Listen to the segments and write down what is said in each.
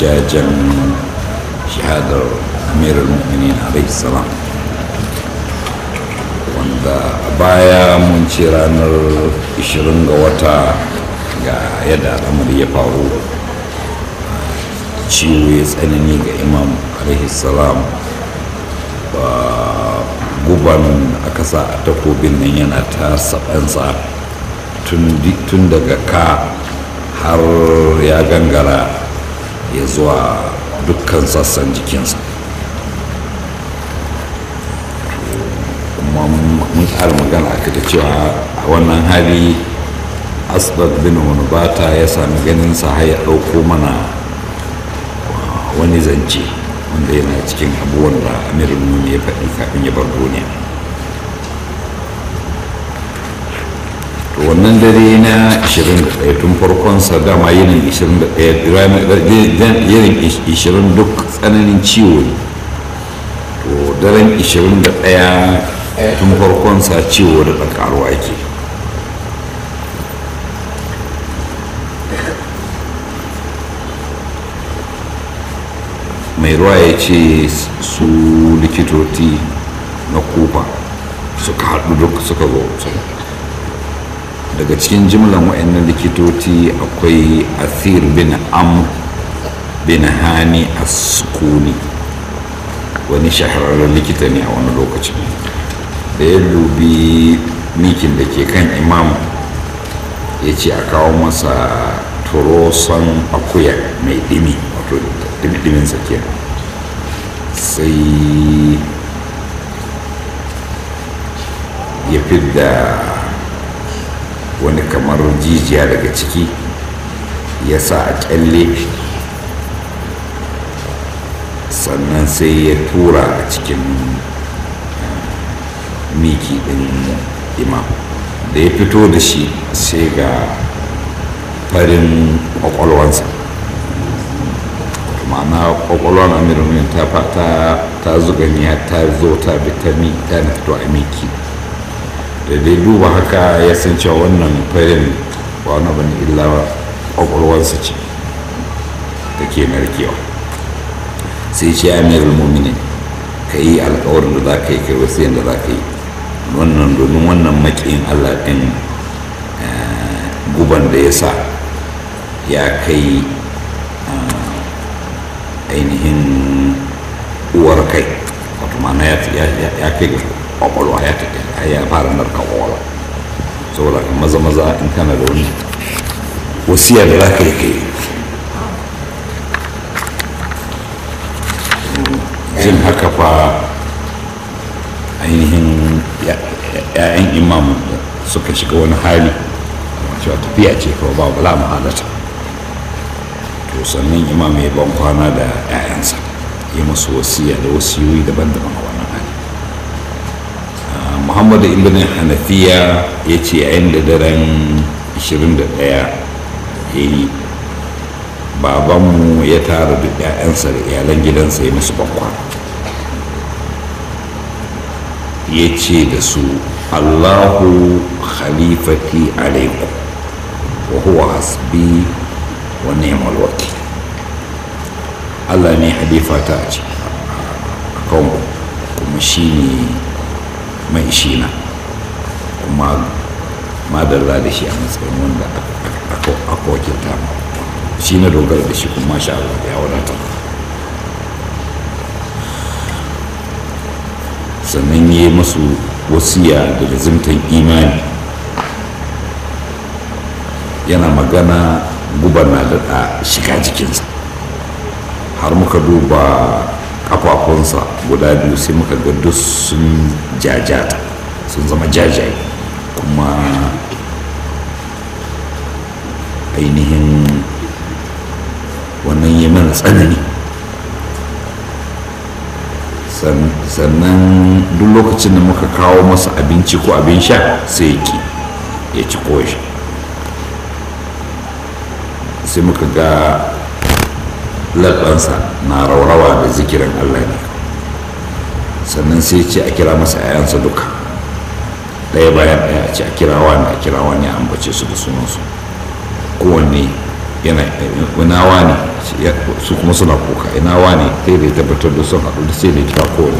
jajen shahadar amirul mu'minin alaihi salam wanda a baya mun ce ranar 20 ga wata ga yadda al'amari ya faru ciwo ya tsanani ga imam alaihi salam guban aka sa a takobin nan yana ta sabansa tun daga ka har ya gangara ya zuwa dukkan sassan jikinsa kuma mun ƙara magana aka da cewa a wannan hali asbab bin wani bata ya sami ganin sa har ya ɗauko mana wani zance wanda yana cikin abubuwan da amirul mumini ya faɗi kafin ya bar duniya to wannan dare na 21 tun farkon sa dama yinin 21 yinin 20 duk tsananin ciwo ne to daren 21 tun farkon sa ciwo da ɗanƙaruwa ke mai ruwa ya ce su likitoci na kufa suka haɗu duk suka zo daga cikin jimlan wa'annan likitoci akwai athir bin am bin hani askuni wani shahararren likita ne a wani lokacin da ya dubi mikin da ke kan imam ya ce a kawo masa turosan akuya mai dimi wato dimi-dimin sakiya sai ya fidda wani kamar jijiya daga ciki ya sa a kyalle sannan sai ya tura a cikin miki din imam da ya fito da shi sai ga farin kwakwalwansa ma'ana kwakwalwan amirin ta fata ta zuganya ta zo ta bi ta mi ta na fito a miki da dai duba haka ya san cewa wannan farin wani bane illa kwakwalwansa ce da ke narkewa sai ce amirul muminin ka yi alkawarin da za ka yi kai wasu yadda za ka yi wannan domin wannan makiyin allah ɗin guban da ya sa ya kai ainihin uwar kai wato mana ya kai ga kwakwalwa ya fara narka kwakwalwa saboda maza maza in kana da wani wasiya da za ka yi kai jin haka fa ainihin ‘ya'yan imam suka shiga wani hali cewa tafiya ce kawai ba bala mahalata to sannan imam ya ban kwana da ‘ya'yansa ya masu wasiya da wasiyoyi daban-daban a wannan hali muhammadu ibn hanafiya ya ce yayin da daren 21 ya yi babanmu ya tara duk 'ya'yansa da iyalan gidansa ya musu bakwa ya ce da su allahu khalifati alaikum wa huwa hasbi wa ni'mal wakil allah ne halifata a ce a kanku kuma shi ne mai shina kuma madalla da shi a matsayin wanda aka wakilta ma shi na dogara da shi kuma sha Allah ya wadata sannan ya yi masu wasiya da lazimtan imani yana magana gubana da shiga jikinsa har muka duba kafafunsa guda biyu sai muka ga duk sun jajata sun zama jajaye kuma ainihin wannan yi mana tsanani sannan duk lokacin da muka kawo masa abinci ko abin sha sai ki ya ci koshi sai muka ga laɓansa na raurawa da zikirin allah ne sannan sai ce a kira masa 'ya'yansa duka ɗaya bayan ɗaya a ce a kira wani a kira wani a ambace su da sunansu kowanne yana ina wani su kuma suna kuka ina wani sai da ya tabbatar da sun haɗu da sai da ya kira kowane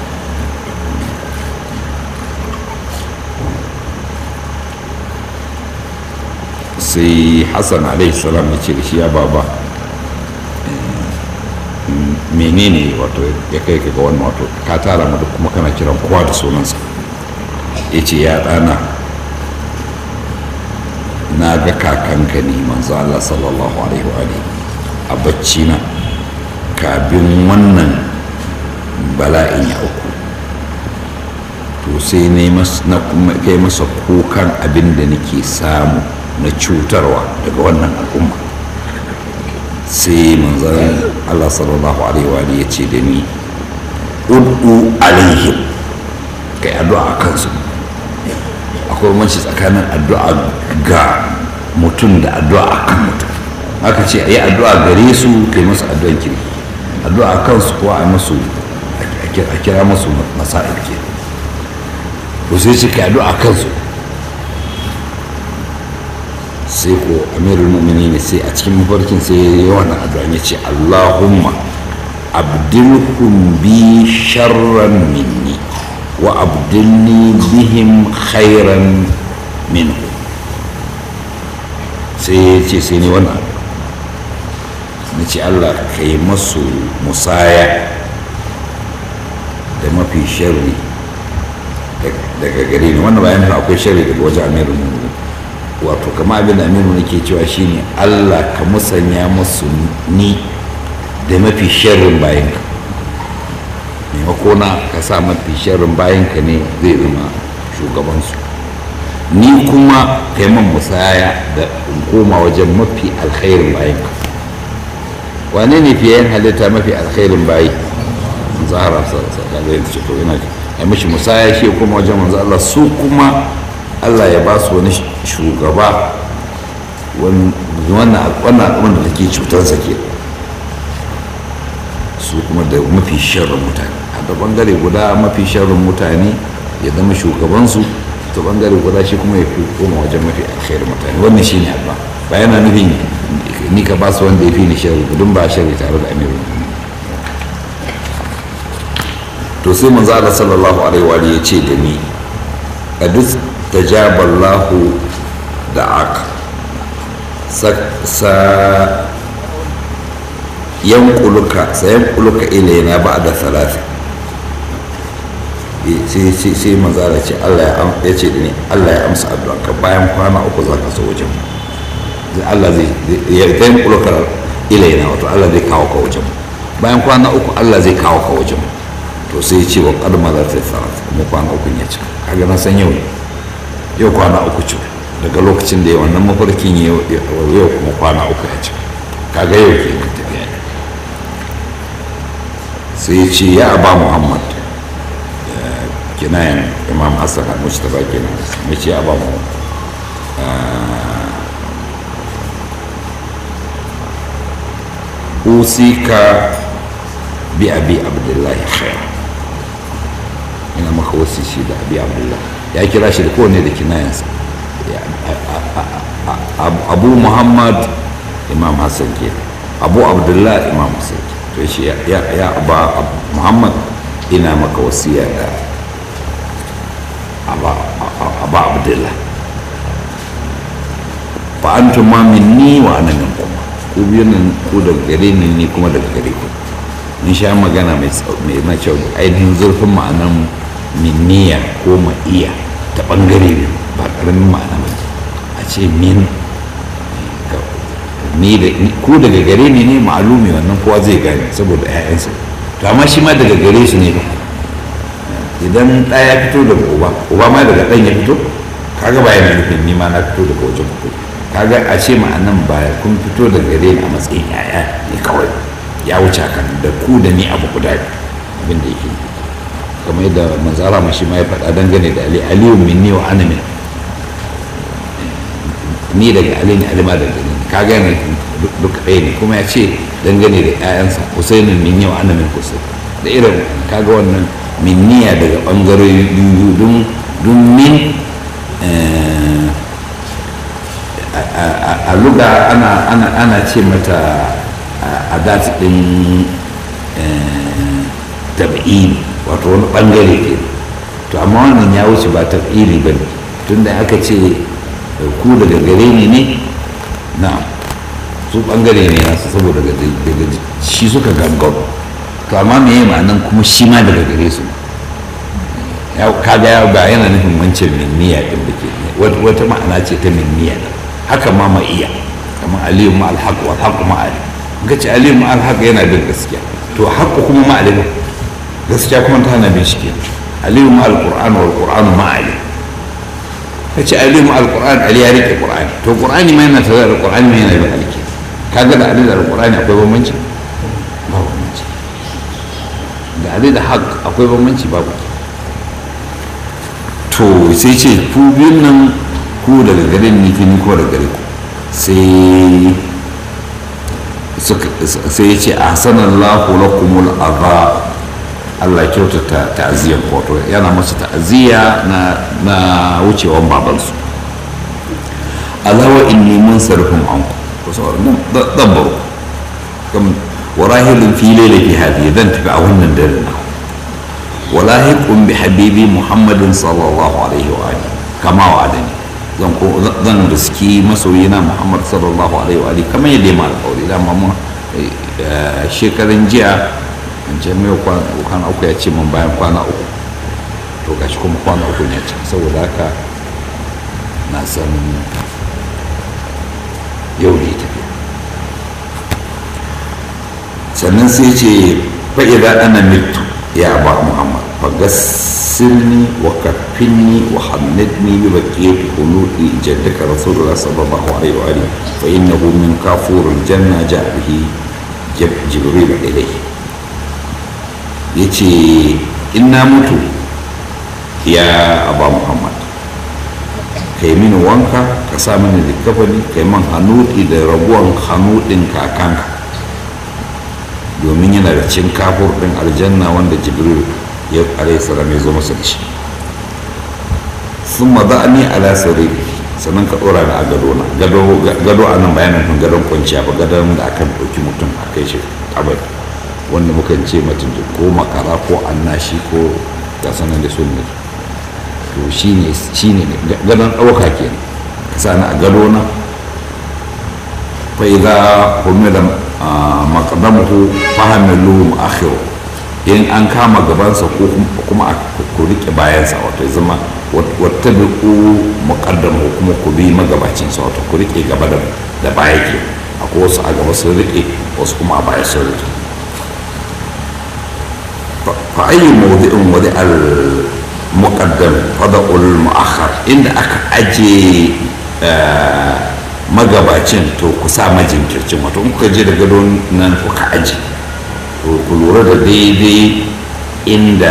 sai hassan alaihi salam ya ce da shi ya baba menene wato ya kai ka ga wannan wato ka tara mu duk kuma kana kiran kowa da sunansa ya ce ya ɗana na ga kakanka ne manzo Allah sallallahu alaihi wa a bacci na kafin wannan bala'in ya auku to sai na kai masa kukan abin da nake samu na cutarwa daga wannan al'umma sai manzan Allah sallallahu alaihi wa ya ce da ni ud'u alaihim kai addu'a a kansu akwai manci tsakanin addu'a ga mutum da addu'a a kan mutum aka ce a yi addu'a gare su kai masu addu'an kiri addu'a a kansu kuwa a masu a kira masu masa'il ke to sai ce kai addu'a a kansu sai ko amirul mu'mini ne sai a cikin mafarkin sai ya yi wannan addu'an ya ce allahumma abdilhum bi sharran minni wa abdilni bihim khairan minhu sai ya ce sai ni wannan na ce allah ka yi masu musaya da mafi sharri daga gare ni wannan bayan akwai sharri daga wajen amirul mu'mini wato kama abin da aminu nake cewa shine allah ka musanya musu ni da mafi sharrin bayanka maimako na ka sa mafi sharrin bayanka ne zai zama shugabansu ni kuma ka yi man musaya da in koma wajen mafi alkhairin bayanka wane ne fiye halitta mafi alkhairin bayi zahara sallallahu alaihi ce to ina ya mishi musaya shi kuma wajen manzo Allah su kuma Allah ya ba su wani shugaba wannan al'ummar da take cutarsa ke su kuma da mafi sharrin mutane a da bangare guda mafi sharrin mutane ya zama shugabansu ta bangare guda shi kuma ya fi koma wajen mafi alkhairin mutane wannan shi ne alba ba yana nufin ni ka ba su wanda ya fi ni sharri gudun ba sharri tare da amiru to sai manzo Allah sallallahu alaihi wa ya ce da ni qad tajaballahu da'aka sa yankuluka sayankuluka ilaina ba da salafi sai manzara ce Allah ya ce da ni Allah ya amsa addu'anka bayan kwana uku za ka so wajen Allah zai yankuluka ilaina wato Allah zai kawo ka wajen bayan kwana uku Allah zai kawo ka wajen to sai ce wa kadma za ta salafi kuma kwana uku ya cika kaga na san yau yau kwana uku ce daga lokacin da ya wannan mafarkin yau kuma kwana uku ya cika kaga yau ke tafiya sai ce ya aba muhammad kinayen imam hassan al-mustapha kenan ya ce ya aba muhammad usika bi abi abdullahi khair ina maka wasu shi da abi abdullahi ya kira shi da kowane da kinayensa abu muhammad imam hassan ke abu abdullahi imam hassan ke to shi ya ba muhammad ina maka wasiya da aba abdullah fa antum ma minni wa ana minkum ku biyu nan ku daga gare ni ni kuma daga gare ku mun sha magana mai mai kyau ainihin zurfin ma'anan minniya ko ma'iya ta bangare biyu ba karamin ma'ana ba a ce min ni da ku daga gare ni ne ma'alumi wannan kowa zai gane saboda 'ya'yansa to amma shi ma daga gare su ne ba idan ɗaya ya fito daga uba uba ma daga ɗan ya fito kaga ba yana nufin ni ma na fito daga wajen ku kaga a ce ma'anan ba kun fito daga gare ni a matsayin 'ya'ya ne kawai ya wuce kan da ku da ni abu guda abin da yake kamar yadda manzara ma shi ma ya faɗa dangane da ali aliyu minni wa ana min ni daga ali ne alima daga ni ka gane duka ɗaya ne kuma ya ce dangane da 'ya'yansa husainin min yau ana min husain da irin kaga wannan minniya daga ɓangarori biyu don min a luga ana ce mata a dati ɗin tab'ili wato wani ɓangare ke to amma wannan ya wuce ba tab'ili ba ne tunda aka ce ku daga gare ni ne na su ɓangare ne nasu saboda daga shi suka gangaro to amma me ma'anan kuma shi ma daga gare su kaga ya ba yana nufin wancan minniya din da ke wata ma'ana ce ta minniya din haka ma ma iya kamar aliyu ma alhaq wal haqq ma ali ga ce aliyu ma alhaq yana bin gaskiya to haqqu kuma ma ali gaskiya kuma ta hana bin shi ke aliyu ma alquran wal qur'an ma ali ka ce aliyu ma alquran ali ya rike qur'ani to qur'ani ma yana tare da qur'ani ma yana bin alki kaga da ali da alqur'ani akwai bambanci ba bambanci da ali da haqq akwai bambanci babu to sai ce ku biyun nan ku daga gare ni ni ko daga gare ku sai sai ya ce a sanar lahu lakumul azab Allah ya kyautata ta'aziyyar wato yana masa ta'aziyya na na wucewan babansu alawa inni mun sarfin an ku sauran dan baro kam warahilin fi lailati hadi dan tafi a wannan dare na walahiqun bi habibi muhammadin sallallahu alaihi wa alihi kama wa'adani zan ko zan riski masoyina muhammad sallallahu alaihi wa alihi kamar yadda ma alƙawari da mu shekaran jiya in ce mai kwana uku ya ce min bayan kwana uku to gashi kuma kwana uku ne can saboda haka na san yau ne tafiya sannan sai ce fa'iza ana mitu ya ba muhammad فغسلني وكفني وحمدني ببقية خلود جدك رسول الله صلى الله عليه وآله فإنه من كافور الجنة جاء به جبريل إليه يتي إنا متو يا أبا محمد kai mini wanka ka sa mini likafani kai man hannuɗi da raguwan hannuɗin kakanka domin yana da cin kafur ɗin aljanna wanda jibril ya alayhi salam ya zo masa da shi sun maza ni ala sarari sannan ka ɗora ni a gado na gado a nan bayanin kan gadon kwanciya ba gadon da akan ɗauki mutum a kai shi kabari wanda mukan ce mutum ko makara ko annashi ko ga sanan da sunni to shine shine gadon ɗauka ke ka sa ni a gado na fa idza humila maqdamuhu fahamilu akhiru in an kama gabansa ko kuma a ku rike bayansa wato ya zama wata biku muƙaddam ko kuma ku bi magabacinsa wato ku rike gaba da baya ke akwai wasu a gaba sun rike wasu kuma a baya sun rike fa ayyu mawdi'in wadi al muqaddam fada'ul mu'akhkhar inda aka aje magabacin to ku sa majinkircin wato in kuka je da gadon nan kuka aje ku lura da daidai inda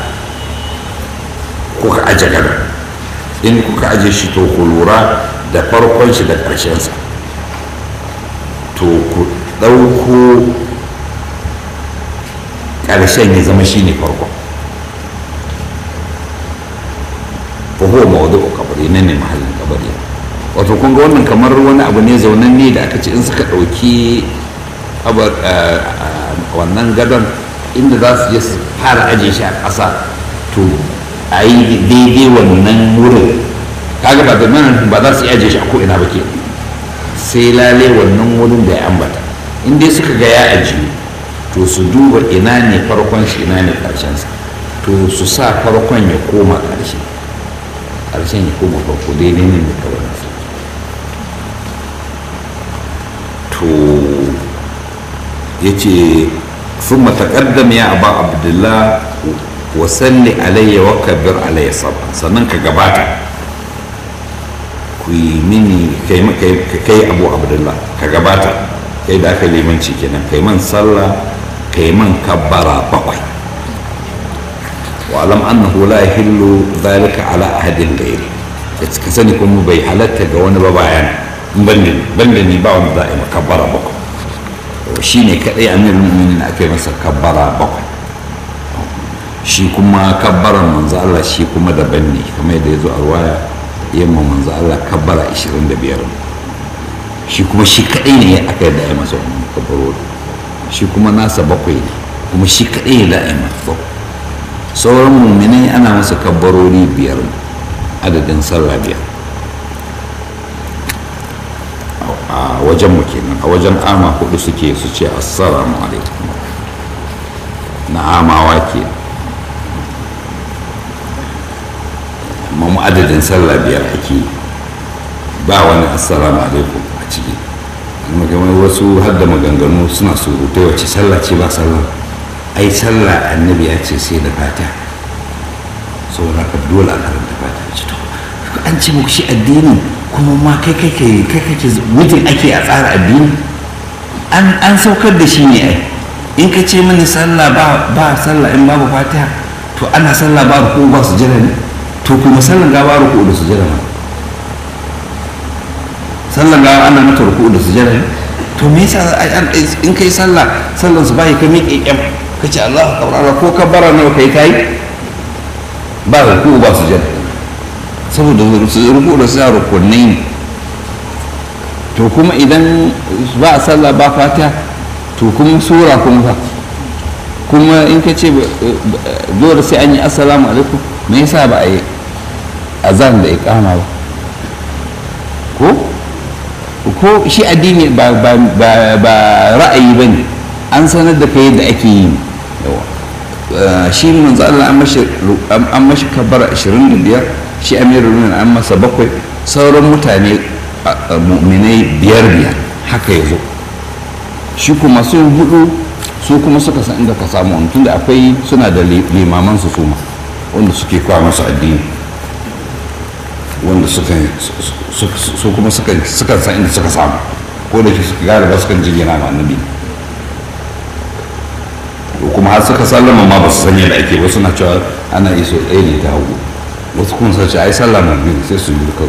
kuka aje gadon in kuka aje shi to ku lura da farkon shi da ƙarshensa to ku ɗauko ƙarshen ya zama shi ne farkon fahuwa mawadu kabari nan ne mahallin kabari wato kun ga wannan kamar wani abu ne zaunan ne da aka ce in suka ɗauki wannan gadon inda za su je su fara aje shi a ƙasa to a yi daidai wannan wurin kaga ba da ba za su yi aje shi a ko'ina ba ke sai lale wannan wurin da ya ambata in dai suka ga ya ajiyu to su duba ina ne farkon shi ina ne ƙarshensa to su sa farkon ya koma ƙarshe ƙarshen ya koma farko daidai ne da kawai to ya ce sun mataƙaddam ya abu abdullah wa salli alayya wa kabir alayya saba sannan ka gabata ku yi mini kai abu abdullah ka gabata kai da aka limanci kenan kai man sallah kai man kabbara bakwai wa alam annahu la yahillu dhalika ala ahadin ghayri ka sani kuma bai halatta ga wani ba bayan banda ni ba wanda za a yi makabbara bakwai shi ne kaɗai amirul mu'minin aka yi masa kabbara bakwai shi kuma kabbaran manzo Allah shi kuma daban ne kamar yadda ya zo a ruwaya yamma manzo Allah kabbara 25 shi kuma shi kaɗai ne aka yi da ya masa wannan kabbarori shi kuma nasa bakwai ne kuma shi kaɗai ne da ya masa bakwai sauran muminai ana masa kabbarori biyar adadin sallah biyar a wajen mu kenan a wajen ama hudu suke su ce assalamu alaikum na amawa ke amma mu adadin sallah biyar ake ba wani assalamu alaikum a ciki magamai wasu har da maganganu suna surutai wace sallah ce ba sallah ai sallah annabi ya ce sai da fata saboda ka dole a karanta fata ce to an ce muku shi addini kuma ma kai kai kai kai kake mutum ake a tsara addini an an saukar da shi ne ai in ka ce mini sallah ba ba sallah in babu fatiha to ana sallah ba ruku ba su jira ne to kuma sallan ga ba ruku da su jira ma sallan ga ana mata ruku da su jira ne to me yasa in kai sallah sallan su bai ka miƙe kyam ka ce Allah kaurara ko ka bara nawa kai kai ba ruku ba su jira saboda ruku da su rukunai ne to kuma idan ba a sallah ba fatiha to kuma sura kuma fa kuma in ka ce dole sai an yi assalamu alaikum me yasa ba a yi azan da iqama ba ko ko shi addini ba ra'ayi ba ne an sanar da kai yadda ake yi yawa shi manzo Allah an mashi kabbar 25 shi amirul mu'minin an masa bakwai sauran mutane mu'minai biyar biyar haka ya zo shi kuma sun hudu su kuma suka san inda ka samu wani tunda akwai suna da limaman su suma wanda suke kawo masu addini wanda suka su kuma suka san inda suka samu ko da ke suka galiba suka jingina ma annabi kuma har suka sallama ma ba su san yadda ake ba suna cewa ana iso ɗaya ne ta hagu wasu kuma sun ce ai sallama biyu sai su yi duka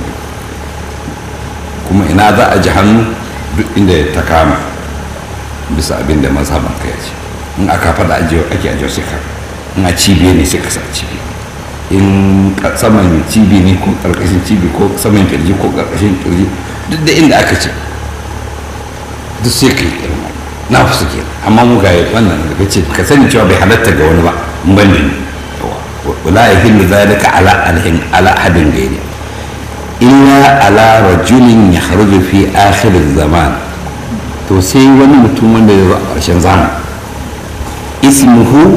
kuma ina za a ji hannu duk inda ta kama bisa abin da mazhaban ka ya ce in aka faɗa ajiye ake ajiye sai ka in a cibiya ne sai ka sa cibiya in saman cibi ne ko ƙarƙashin cibi ko saman kirji ko ƙarƙashin kirji duk da inda aka ce duk sai ka yi irin na fi suke amma mu ga wannan da ce ka sani cewa bai halatta ga wani ba in ban da ni wala yahillu zalika ala alhin ala ahadin gairi illa ala rajulin yakhruju fi akhir zaman to sai wani mutum wanda ya zo a ƙarshen zamani ismuhu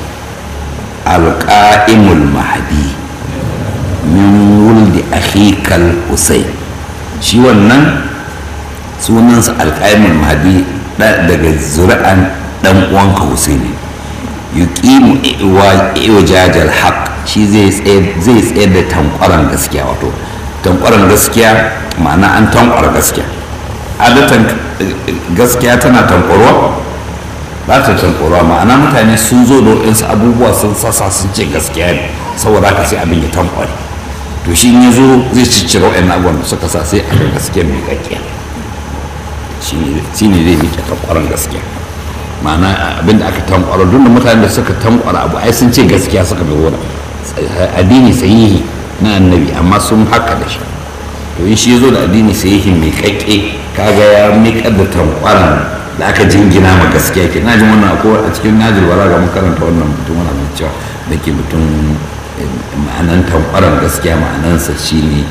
alƙa'imul mahadi min wuldi akhikal husayn shi wannan sunansa alƙa'imul mahadi daga zuri'an ɗan uwanka husaini yuqimu iwajajal haq shi zai tsayar da tankwaran gaskiya wato tankwaran gaskiya ma'ana an tankwara gaskiya adatan gaskiya tana tankwarwa ba ta tankwarwa ma'ana mutane sun zo da waɗansu abubuwa sun sassa sun ce gaskiya ne saboda haka sai abin ya tankware to shi ya zo zai ciccire waɗannan abubuwan da suka sa sai a ga gaskiya mai gaskiya shi ne zai miƙe tankwaran gaskiya ma'ana abin da aka tankwara duk da mutane da suka tankwara abu ai sun ce gaskiya suka bi wurin addini sahihi na annabi amma sun haka da shi to in shi ya zo da addini sahihi mai kakke kaga ya miƙar da tankwaran da aka jingina ma gaskiya ke na jin wannan ko a cikin najil wala ga makaranta wannan mutum wani mai cewa da ke mutum ma'anan tankwaran gaskiya ma'anansa shine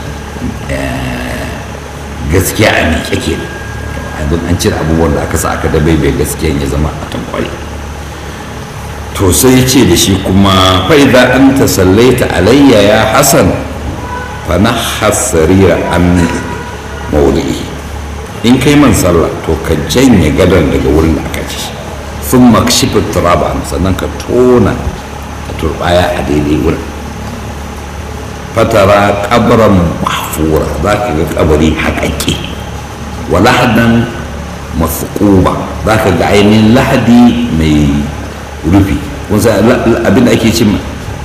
gaskiya a miƙe ke abin an cire abubuwan da aka sa aka da bai gaskiya ya zama a tankware to sai ce da shi kuma fa'iza an ta sallaita alayya ya hasan fa na hasarira an mauli'i in kai man sallah to ka janye gadon daga wurin da aka ci sun makshifi turaba sannan ka tona a turbaya a daidai wurin fatara kabaran mahfura za ka ga kabari haƙaƙe wa lahadan mafuƙuba za ka ga ainihin lahadi mai rufi abin da ake cin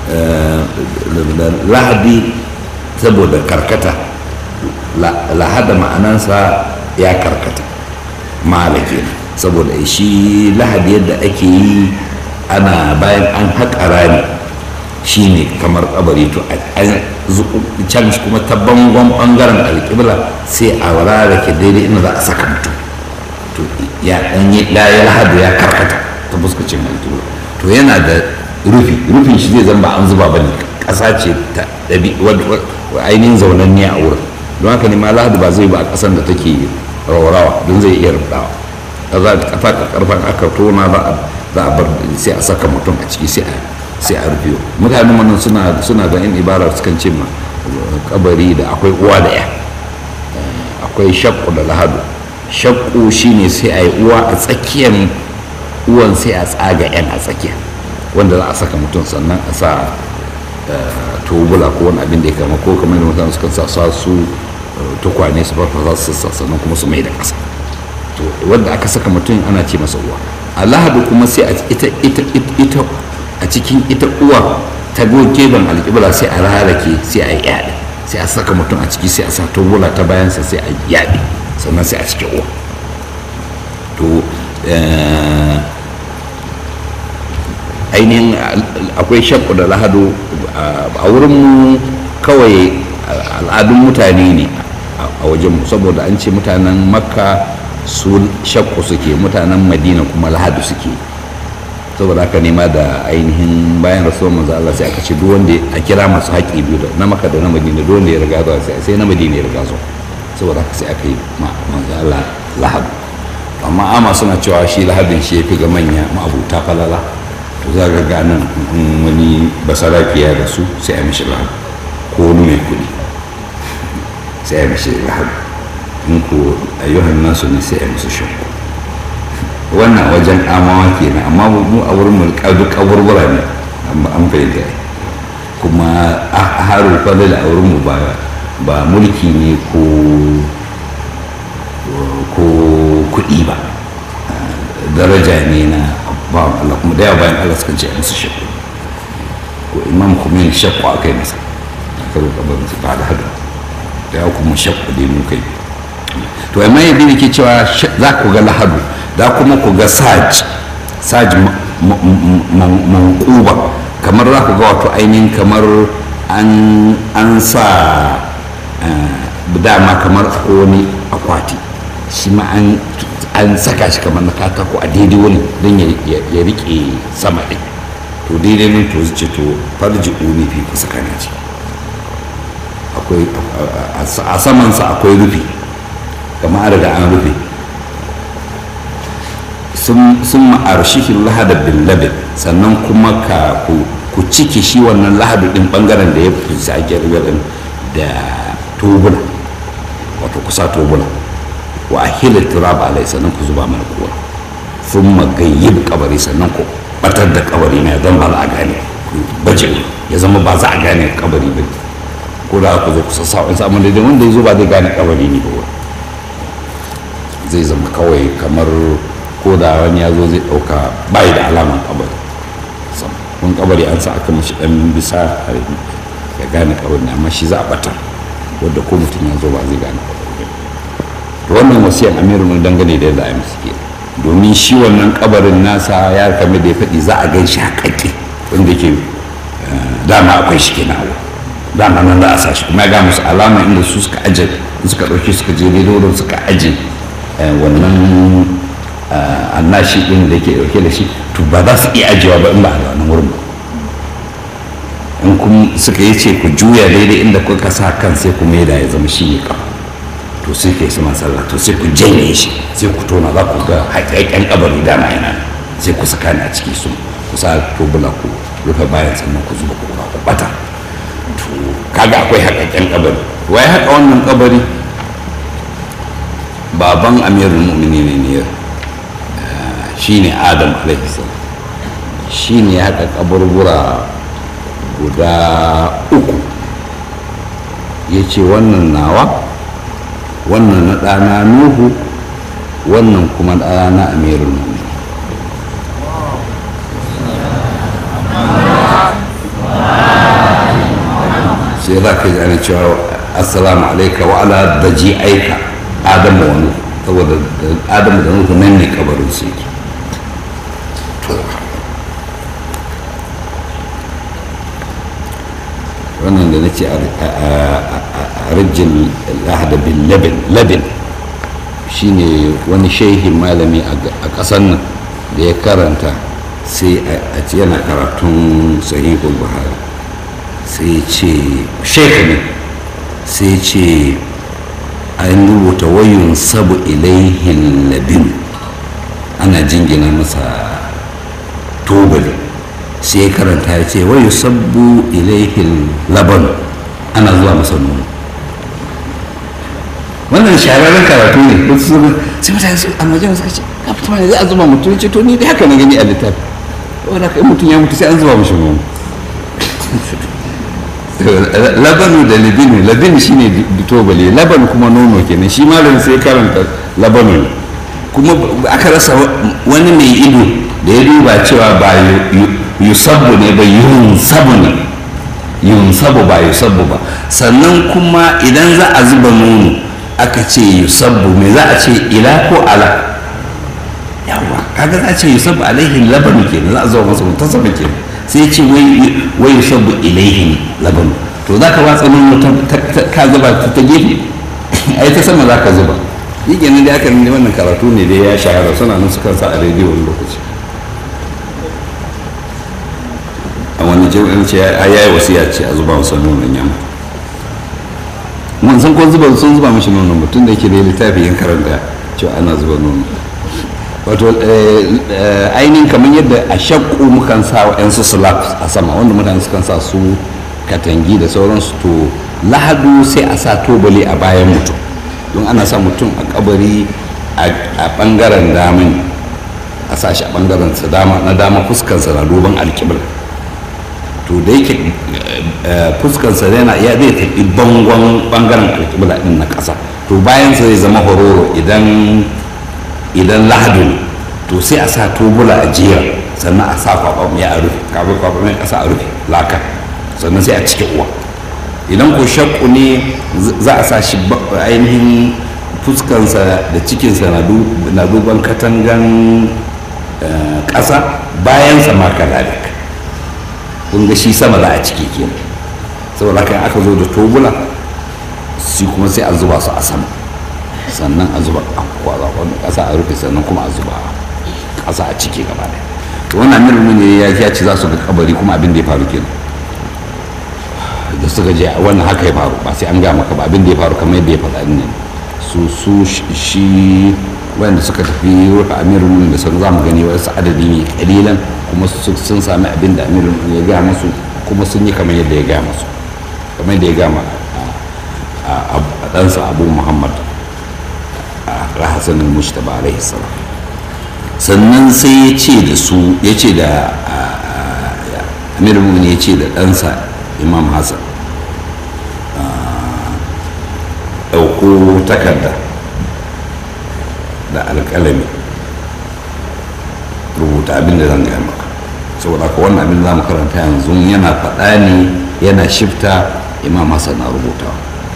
lahadi saboda karkata lahada ma'anansa ya karkata malake saboda shi lahadi yadda ake yi ana bayan an haƙa rami shine kamar kabari to can kuma ta bangon bangaren alƙibla sai a rarrake daidai inda za a saka mutum to ya dan yi ya lahadu ya karkata ta fuskacin alƙibla to yana da rufi rufin shi zai zama ba an zuba bane ƙasa ce ta ɗabi ainihin zaunanniya a wurin don haka ne ma lahadu ba zai ba a ƙasan da take raurawa don zai iya rubawa za a kafa karfan aka tona za a bar sai a saka mutum a ciki sai a sai a rufe mutanen wannan suna suna da yan ibara sukan ce ma kabari da akwai uwa da ya akwai shakku da lahadu shakku shine sai a yi uwa a tsakiyar uwan sai a tsaga yan a tsakiya wanda za a saka mutum sannan a sa tubula ko wani abin da ya kama ko kamar da mutane sukan sa su tukwane su farfasa su sassa sannan kuma su mai da ƙasa to wanda aka saka mutum ana ce masa uwa a lahadu kuma sai a ita ita ita a cikin ita uwa ta goge ban alƙibla sai a rarake sai a yaɗe sai a saka mutum a ciki sai a sa tubula ta bayansa sai a yaɗe sannan sai a cike uwa to ainihin akwai shakku da lahadu a wurin kawai al'adun mutane ne a wajenmu saboda an ce mutanen makka su shakku suke mutanen madina kuma lahadu suke saboda haka nema da ainihin bayan rasuwar manzo Allah sai aka ce duk wanda a kira masu haƙi biyu da na makka da na madina duk wanda ya riga zuwa sai sai na madina ya riga zuwa saboda haka sai aka yi manzo Allah lahadu amma ama suna cewa shi lahadin shi ya fi ga manya ma'abuta falala to za ga ganin wani basarafiya da su sai a mishi lahadu ko wani mai kuɗi sai a mishi lahadu in ko ayyuhan nasu ne sai a mishi shakku wannan wajen amawa kenan amma mu a wurin mu duk kaburbura ne an fahimta kuma a haru falal a wurin mu ba ba mulki ne ko ko kuɗi ba daraja ne na bawan Allah kuma da yawa bayan Allah suka ce musu shakku ko imam kuma shakku a kai masa aka zo kabarin su ba da hadu da yawa kuma shakku dai mun kai to amma yadda ne ke cewa za ku ga lahadu za kuma ku ga saj saj mankuba kamar za ku ga wato ainihin kamar an sa dama kamar wani akwati shi ma an saka shi kamar na katako a daidai wani don ya rike sama ɗin to daidai nan to zuce to farji uni fi kusa kana ce akwai a samansa akwai rufi kamar an riga an rufe sun ma'arshihin lahada bin labin sannan kuma ka ku ciki shi wannan lahadu din bangaren da ya fi sake rigarin da tubula wato kusa tubula wa ahila turaba alai sannan ku zuba mana kowa sun magayyib kabari sannan ku batar da kabari na zan ba za a gane baje ya zama ba za a gane kabari ba ko da ku zo kusa sa'o'in samun daidai wanda ya zo ba zai gane kabari ne ba zai zama kawai kamar ko da wani ya zo zai ɗauka bayi da alaman kabari kun kabari an sa aka mashi ɗan bisa ya gane kabari amma shi za a ɓatar wadda ko mutum ya zo ba zai gane kabari to wannan wasiyan amiru dangane da yadda a yi ke domin shi wannan kabarin nasa ya kame da ya faɗi za a gan shi haƙaƙe wanda ke dama akwai shi kenan dama nan za a sa shi kuma ya ga musu alama inda su suka aje suka ɗauki suka je daidai wurin suka aje wannan annashi ɗin da ke ɗauke da shi to ba za su iya ajiyewa ba in ba a wannan wurin ba in kun suka yi ce ku juya daidai inda kuka sa kan sai ku maida ya zama shi ne kafa to sai ka yi sama sallah to sai ku janye shi sai ku tona za ku ga haƙaƙen kabari dama yana sai ku saka ni a ciki su ku sa tubula ku rufe bayan sannan ku zuba kura ku bata to kaga akwai haƙaƙen kabari wai haka wannan kabari baban amirul mu'minin ne shi ne adam alaihissalam shi ne ya haɗa kaburbura guda uku ya ce wannan nawa wannan na ɗana nuhu wannan kuma ɗana amirul mu'minin sai za ka ji ana cewa assalamu alaika wa ala daji aika adamu wa nuhu saboda adamu da nuhu nan ne kabarin su yake wannan da na ce a rajin lahada bin labin shine wani shehin malami a ƙasar nan da ya karanta sai a ce yana karatun sahihul buhari sai ce shekha ne sai ce an rubuta wayun sabu ilaihin labin ana jingina masa tubali sai ya karanta ya ce wayu sabbu ilaihin laban ana zuwa masa nono wannan shahararren karatu ne sai mutane su almajiran suka ce ka fito mana zai a zuba mutum ce to ni dai haka na gani a littafi wanda kai mutum ya mutu sai an zuba mashi nono labanu da labinu labinu shine tobali laban kuma nono kenan shi malam sai karanta labanu kuma aka rasa wani mai ido da ya duba cewa ba yusabbu ne ba yunsabu ne yunsabu ba yusabbu ba sannan kuma idan za a zuba nono aka ce yusabbu me za a ce ila ko ala yawa kaga za a ce yusabbu alaihi labanu kenan za a zuba masa mutasaba kenan sai ce wai yusabbu ilaihi labanu to za ka watsa nono ka zuba ta gefe ai ta sama za ka zuba yi kenan da aka nuna wannan karatu ne da ya shahara suna nan su kansa a rediyo wani lokaci a wani jami'in ce ya yi wasiya ce a zuba masa nonon yamma mun san ko zuba sun zuba mashi nonon mutum da yake da littafi yin karanta cewa ana zuba nono wato ainihin kamar yadda a shakku mukan sa wa yan su slab a sama wanda mutane sukan sa su katangi da sauransu to lahadu sai a sa tobali a bayan mutum don ana sa mutum a kabari a bangaren damin a sa shi a bangaren sa dama na dama fuskansa na duban alkibir to da yake fuskansa yana ya zai tafi bangon bangaren alkibir din na ƙasa to bayan sa zai zama hororo idan idan lahadu to sai a sa tubula a jiya sannan a sa kwakwamai a rufe kafin kwakwamai ƙasa a rufe laka sannan sai a cike uwa idan ko shakku ne za a sa shi ainihin fuskansa da cikinsa na duban katangan ƙasa bayansa ma kadalik kun ga shi sama za a cike kenan saboda kan aka zo da tobula shi kuma sai a zuba su a sama sannan a zuba a kwazakon ƙasa a rufe sannan kuma a zuba ƙasa a cike gaba ɗaya wannan amirin ne ya ce za su ga kabari kuma abin da ya faru kenan da suka je wannan haka ya faru ba sai an ga maka ba abin da ya faru kamar yadda ya faɗa ne su su shi wanda suka tafi rufe amirul da sun za mu gani wasu adadi ne kalilan kuma sun sami abin da amirul ya gaya musu kuma sun yi kamar yadda ya gaya musu kamar yadda ya gaya ma a ɗansa abu muhammad a rahasan al-mujtaba alaihi salam sannan sai ya ce da su ya ce da amirul ya ce da ɗansa imam hassan ɗauko takarda da alƙalami rubuta abin da zan gaya maka saboda ka wannan abin za mu karanta yanzu yana faɗa ne yana shifta imam hassan na rubutawa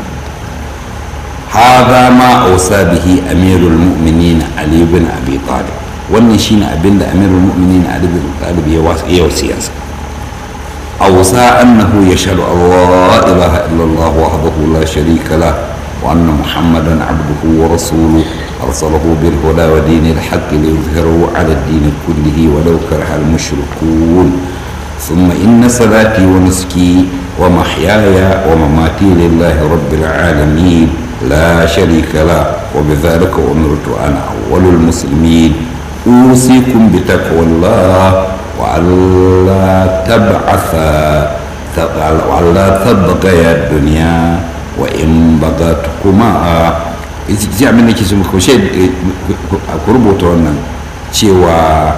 هذا ما أوصى به أمير المؤمنين علي بن أبي طالب wannan shine abin da amirul mu'minin ali bin talib ya wasiyarsa أوصى أنه يشهد أن لا إله إلا الله وحده لا شريك له وأن محمدا عبده ورسوله أرسله بالهدى ودين الحق ليظهره على الدين كله ولو كره المشركون ثم إن صلاتي ونسكي ومحياي ومماتي لله رب العالمين لا شريك له وبذلك أمرت أنا أول المسلمين أوصيكم بتقوى الله وألا تبعث وألا تبقى الدنيا وإن بغتكما ji abin da ke su ku rubuta wannan cewa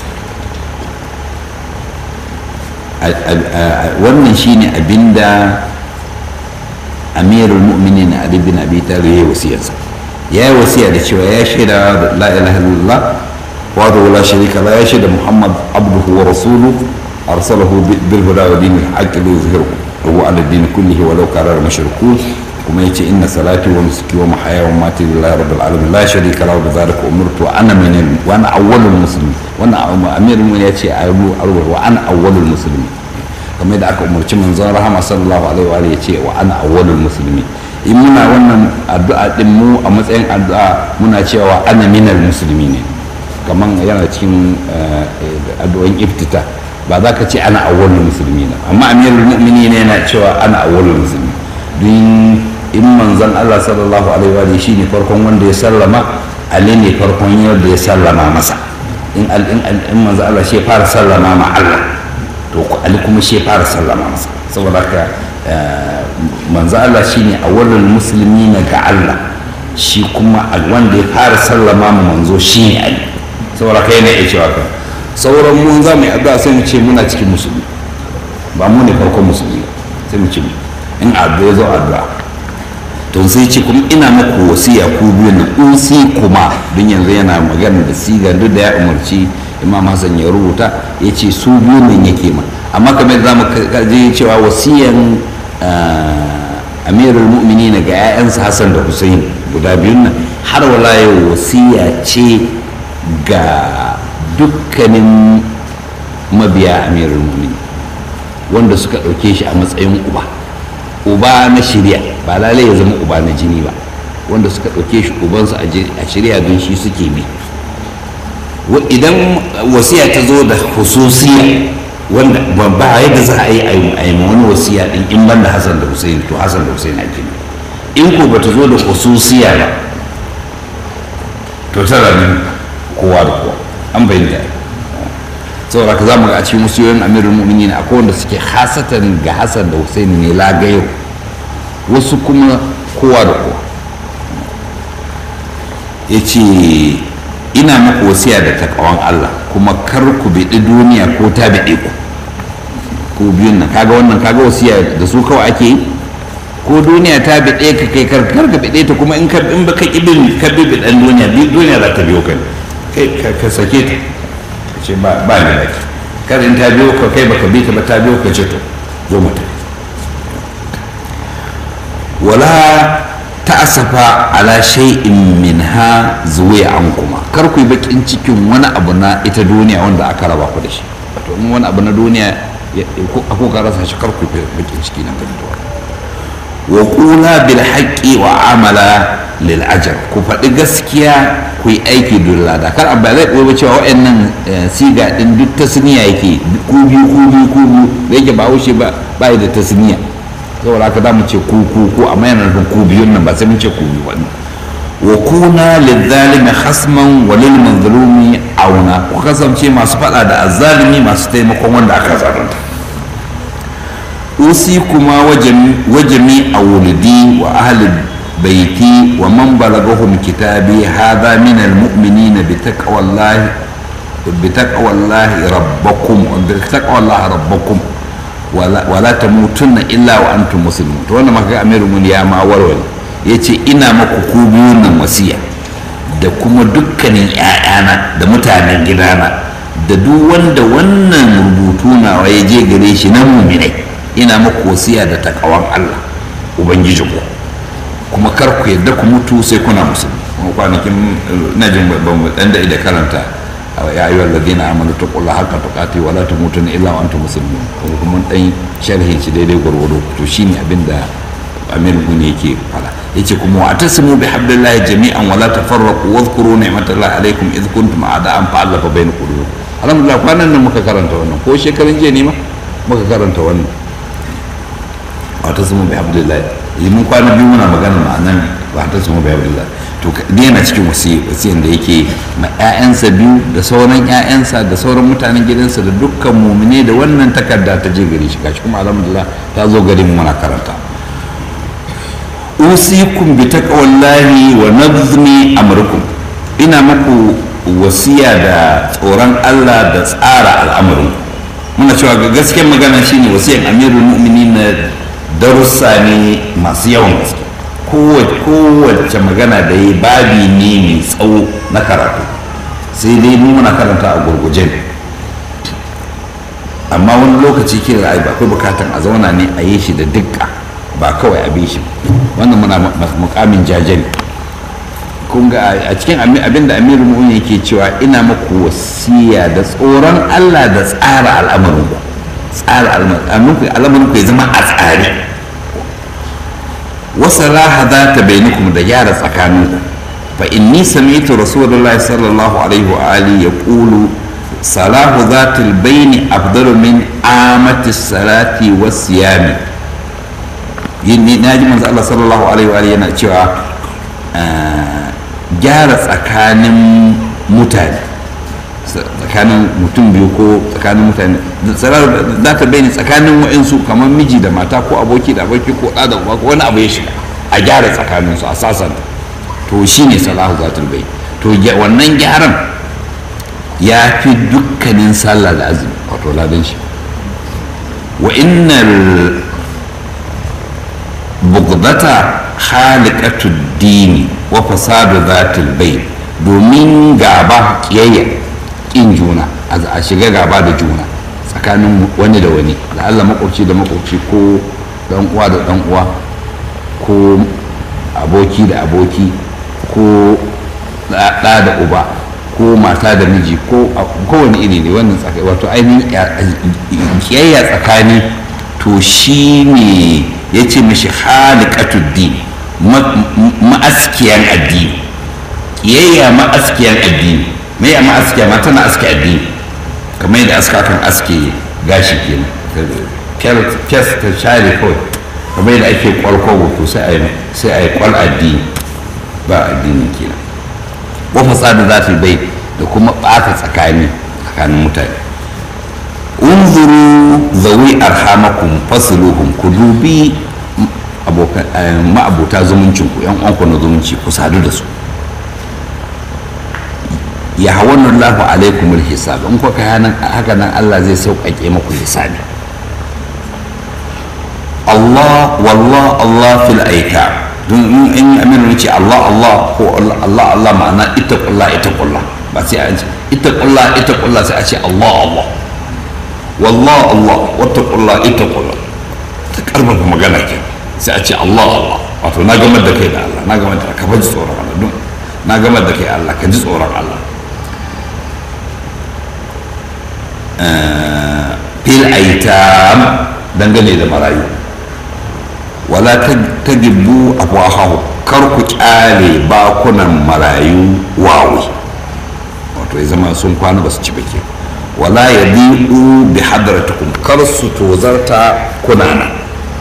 wannan shine abinda amirul mu'minin ali bin abi talib ya wasiyarsa ya yi wasiya da cewa ya shaida la ilaha illallah وهذا لا شريك له يشهد محمد عبده ورسوله أرسله بالهدى ودين الحق ليظهره هو على الدين كله ولو كرر المشركون وما يتي إن صلاتي ونسكي ومحياي ومماتي لله رب العالمين لا شريك له بذلك أمرت وأنا من الم... وأنا أول المسلمين وأنا أمير المؤمنين يتي وأنا أول المسلمين kamar da aka umarci manzon rahama sallallahu alaihi wa alihi ya ce wa ana awwalul muslimin in muna wannan addu'a din mu a matsayin addu'a muna cewa ana minal musulmi ne kamar yana cikin addu'o'in iftita ba za ka ce ana awwalul musulmi na amma amirul mu'mini ne yana cewa ana awwalul musulmi don in manzon Allah sallallahu alaihi wa alihi shine farkon wanda ya sallama ali ne farkon yadda ya sallama masa in in manzon Allah shi ya fara sallama ma Allah to ali kuma shi ya fara sallama masa saboda haka manzo Allah shine awwalul musulmi na ga Allah shi kuma wanda ya fara sallama ma manzo shine Ali saboda kai ne ya cewa ka sauran mu za mu yi addu'a sai mu ce muna cikin musulmi ba mu ne farkon musulmi sai mu ce in addu'a zo addu'a to sai ce kuma ina muku wasiya ku biyu na usi kuma don yanzu yana magana da siga duk da ya umarci imam hassan ya rubuta ya ce su biyu nan yake ma amma kamar za mu je cewa wasiyan amirul mu'mini ga 'ya'yansa hassan da hussein guda biyun nan har wala yau wasiya ce ga dukkanin mabiya amirul mu'mini wanda suka ɗauke shi a matsayin uba uba na shirya ba lalai ya zama uba na jini ba wanda suka ɗauke shi ubansu a shirya don shi suke bi idan wasiya ta zo da hususiya wanda ba yadda za a yi a yi wani wasiya din in ban da hassan da hussein to hassan da hussein ake ne in ko bata zo da hususiya ba to tara nan kowa da kowa an bayyana saboda ka zamu ga a cikin musiyoyin amirul mu'minin akwai wanda suke hasatan ga hassan da hussein ne lagayo wasu kuma kowa da kowa ya ce ina muku wasiya da takawan Allah kuma kar ku biɗi duniya ko ta biɗe ku ko biyun nan kaga wannan kaga wasiya da su kawai ake yi ko duniya ta biɗe ka kai kar kar ka biɗe ta kuma in ka in baka kibin ka bi biɗan duniya duniya za ta biyo ka kai ka sake ta ka ce ba ba ni laki kar in ta biyo ka kai baka bi ta ba ta biyo ka ce to zo mu tafi wala ta'asafa ala shay'in minha zuwa an kuma kar ku yi bakin cikin wani abu na ita duniya wanda aka raba ku da shi wato in wani abu na duniya ko ka rasa shi kar ku yi bakin ciki na gani wa qula bil haqqi wa amala lil ajr ku faɗi gaskiya ku yi aiki don lada kar abba zai koyi cewa waɗannan siga din duk tasniya yake ku biyu ku biyu ku biyu da yake ba haushe ba ba da tasniya saboda haka za mu ce ku ku ku amma yana nufin ku biyun nan ba sai mun ce ku biyu wani wa kuna lizzalimi hasman wa lil mazlumi auna ku kasance masu fada da azzalimi masu taimakon wanda aka zalunta usi kuma wajami a wulidi wa ahli baiti wa man balagahum kitabi hadha min almu'minina bi taqwallahi bi taqwallahi rabbakum bi taqwallahi rabbakum wala ta mutunna illa wa antum muslimun to wannan maka amiru mun ya ma warware yace ina maku ku biyun nan wasiya da kuma dukkanin ƴaƴana da mutanen gidana da duk wanda wannan rubutu nawa ya je gare shi na muminai ina maku wasiya da takawan Allah ubangiji ku kuma kar ku yadda ku mutu sai kuna musulmi kuma kwanakin najin ban dan da karanta ya ayyuha alladhina amanu taqullaha haqqa tuqati wa la tamutunna illa wa antum muslimun kuma dan sharhin shi daidai gwargwado to shine abinda Amir Guni yake fara yace kuma wa atasimu bi hablillahi jami'an wa la tafarraqu wa dhkuru ni'matallahi alaykum id kuntum a'da'an fa'alafa bayna qulubikum alhamdulillah kwanan nan muka karanta wannan ko shekarun jiya ne ma muka karanta wannan wa atasimu bi hablillahi mun kwana biyu muna magana ma'anan wa atasimu bi hablillahi to yana cikin wasiyan da yake ma 'ya'yansa biyu da sauran 'ya'yansa da sauran mutanen gidansa da dukkan mumine da wannan takarda ta je gare shi gashi kuma alhamdulillah ta zo gare mu muna karanta usikum bi taqwallahi wa nazmi amrukum ina muku wasiya da tsoron Allah da tsara al'amarin muna cewa ga gaskiyar magana shine wasiyan amirul mu'minin darussa ne masu yawan gaske kowace magana da yi babi ne mai tsawo na karatu sai dai mu muna karanta a gurguje ne amma wani lokaci ke ra'ayi ba akwai bukatan a zauna ne a yi shi da dukka ba kawai a bi shi wannan muna mukamin jajali kun ga a cikin abin da amiru mu'min yake cewa ina maku wasiya da tsoron allah da tsara al'amarin ku tsara al'amarin ku ya zama a tsare wasu raha za ta bainakum da gyara tsakaninku fa inni sami'tu rasulullahi sallallahu alaihi wa alihi yaqulu salahu zatul baini afdalu min amati salati was siyami yin na ji manzo Allah sallallahu alaihi wa alihi yana cewa gyara tsakanin mutane tsakanin mutum biyu ko tsakanin mutane za ta bayyana tsakanin wa'insu kamar miji da mata ko aboki da aboki ko ɗa da uba ko wani abu ya shiga a gyara tsakaninsu a sasanta to shi ne salahu zatul bai to wannan gyaran ya fi dukkanin sallah da azumi wato ladan shi wa innal bugdata khaliqatud dini wa fasadu zatul bai domin gaba kiyayya kin juna a shiga gaba da juna tsakanin wani da wani da Allah makwabci da makwabci ko dan uwa da dan uwa ko aboki da aboki ko ɗa da uba ko mata da miji ko kowane iri ne wannan tsakai wato ainihin kiyayya tsakani to shi ne ya ce mashi halikatud ma'askiyan addini kiyayya ma'askiyan addini mai a ma'askiya ma tana aske addini kamar yadda aska kan aske gashi kenan kes ta share kawai kamar yadda ake kwalkwabo to sai a yi kwal addini ba addini kenan wa fasada za ta bai da kuma ɓata tsakani tsakanin mutane unzuru zawi arhamakum fasluhum ku dubi ma'abota zumuncin ku yan uwanku na zumunci ku sadu da su ya hawannu Allahu alaikum alhisab in kuka yanan haka nan Allah zai sauƙaƙe muku hisabi Allah wallah Allah fil aika in in aminu ce Allah Allah ko Allah Allah ma'ana ittaqullah ittaqullah ba sai an ce ittaqullah ittaqullah sai a ce Allah Allah wallah Allah wattaqullah ittaqullah ta karfafa magana ke sai a ce Allah Allah wato na gamar da kai da Allah na gamar da ka ji tsoron Allah don na gamar da kai Allah ka ji tsoron Allah fil aitam dangane da marayu wala ta gibbu afwahahu kar ku kyale bakunan marayu wawi wato ya zama sun kwana ba su ci bake wala ya bi'u bi hadratukum kar su tozarta kunana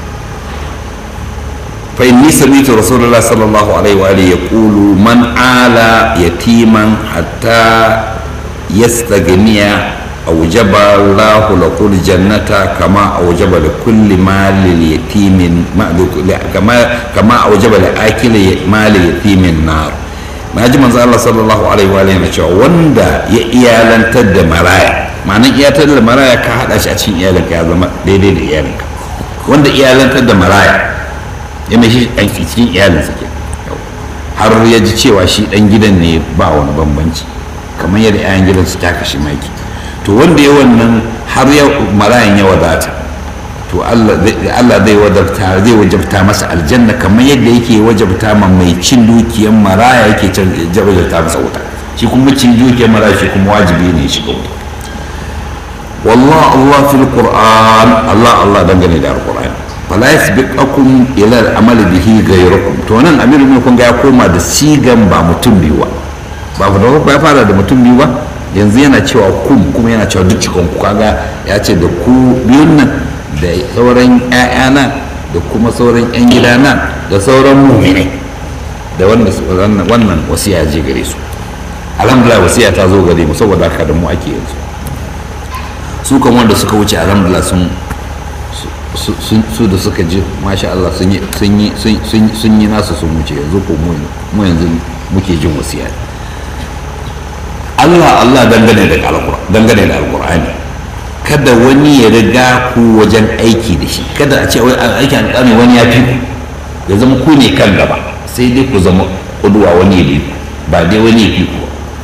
fa inni sami'tu rasulullah sallallahu alaihi wa alihi yaqulu man ala yatiman hatta yastaghniya أوجب الله له الجنة كما أوجب لكل مال اليتيم كما كما أوجب لآكل مال اليتيم النار na ji manzo Allah sallallahu alaihi wa alihi cewa wanda ya iyalantar da maraya ma'anar iyalantar da maraya ka hada shi a cikin iyalinka ya zama daidai da iyalinka wanda iyalantar da maraya ya mai shi a cikin iyalinsa ke har ya ji cewa shi dan gidan ne ba wani bambanci kamar yadda 'ya'yan gidan su taka shi maki to wanda ya wannan har ya marayan ya wadata to Allah zai wadabta zai wajabta masa aljanna kamar yadda yake wajabta ma mai cin dukiyar maraya yake wajabta masa wuta shi kuma cin dukiyar maraya shi kuma wajibi ne shi ga wuta wallah Allah fil qur'an Allah Allah dangane da alquran fala yasbiqakum ila al-amali bihi ghayrukum to nan amiru ne kun ga ya koma da sigan ba mutum biyu ba ba da ya fara da mutum biyu ba yanzu yana cewa kun kuma yana cewa duk cikin ku kaga ya ce da ku biyun nan da sauran ƴaƴana da kuma sauran ƴan gidana da sauran muminai da wanda wannan wasiya je gare su alhamdulillah wasiya ta zo gare mu saboda haka da mu ake yanzu su kan wanda suka wuce alhamdulillah sun su da suka ji masha Allah sun yi sun yi nasu sun wuce yanzu ko mu yanzu muke jin wasiya Allah Allah dangane da dangane da alkur'ani kada wani ya riga ku wajen aiki da shi kada a ce aikin alƙalmi wani ya fi ku ya zama ku ne kan gaba sai dai ku zama kuduwa wani ya bi ba dai wani ya fi ku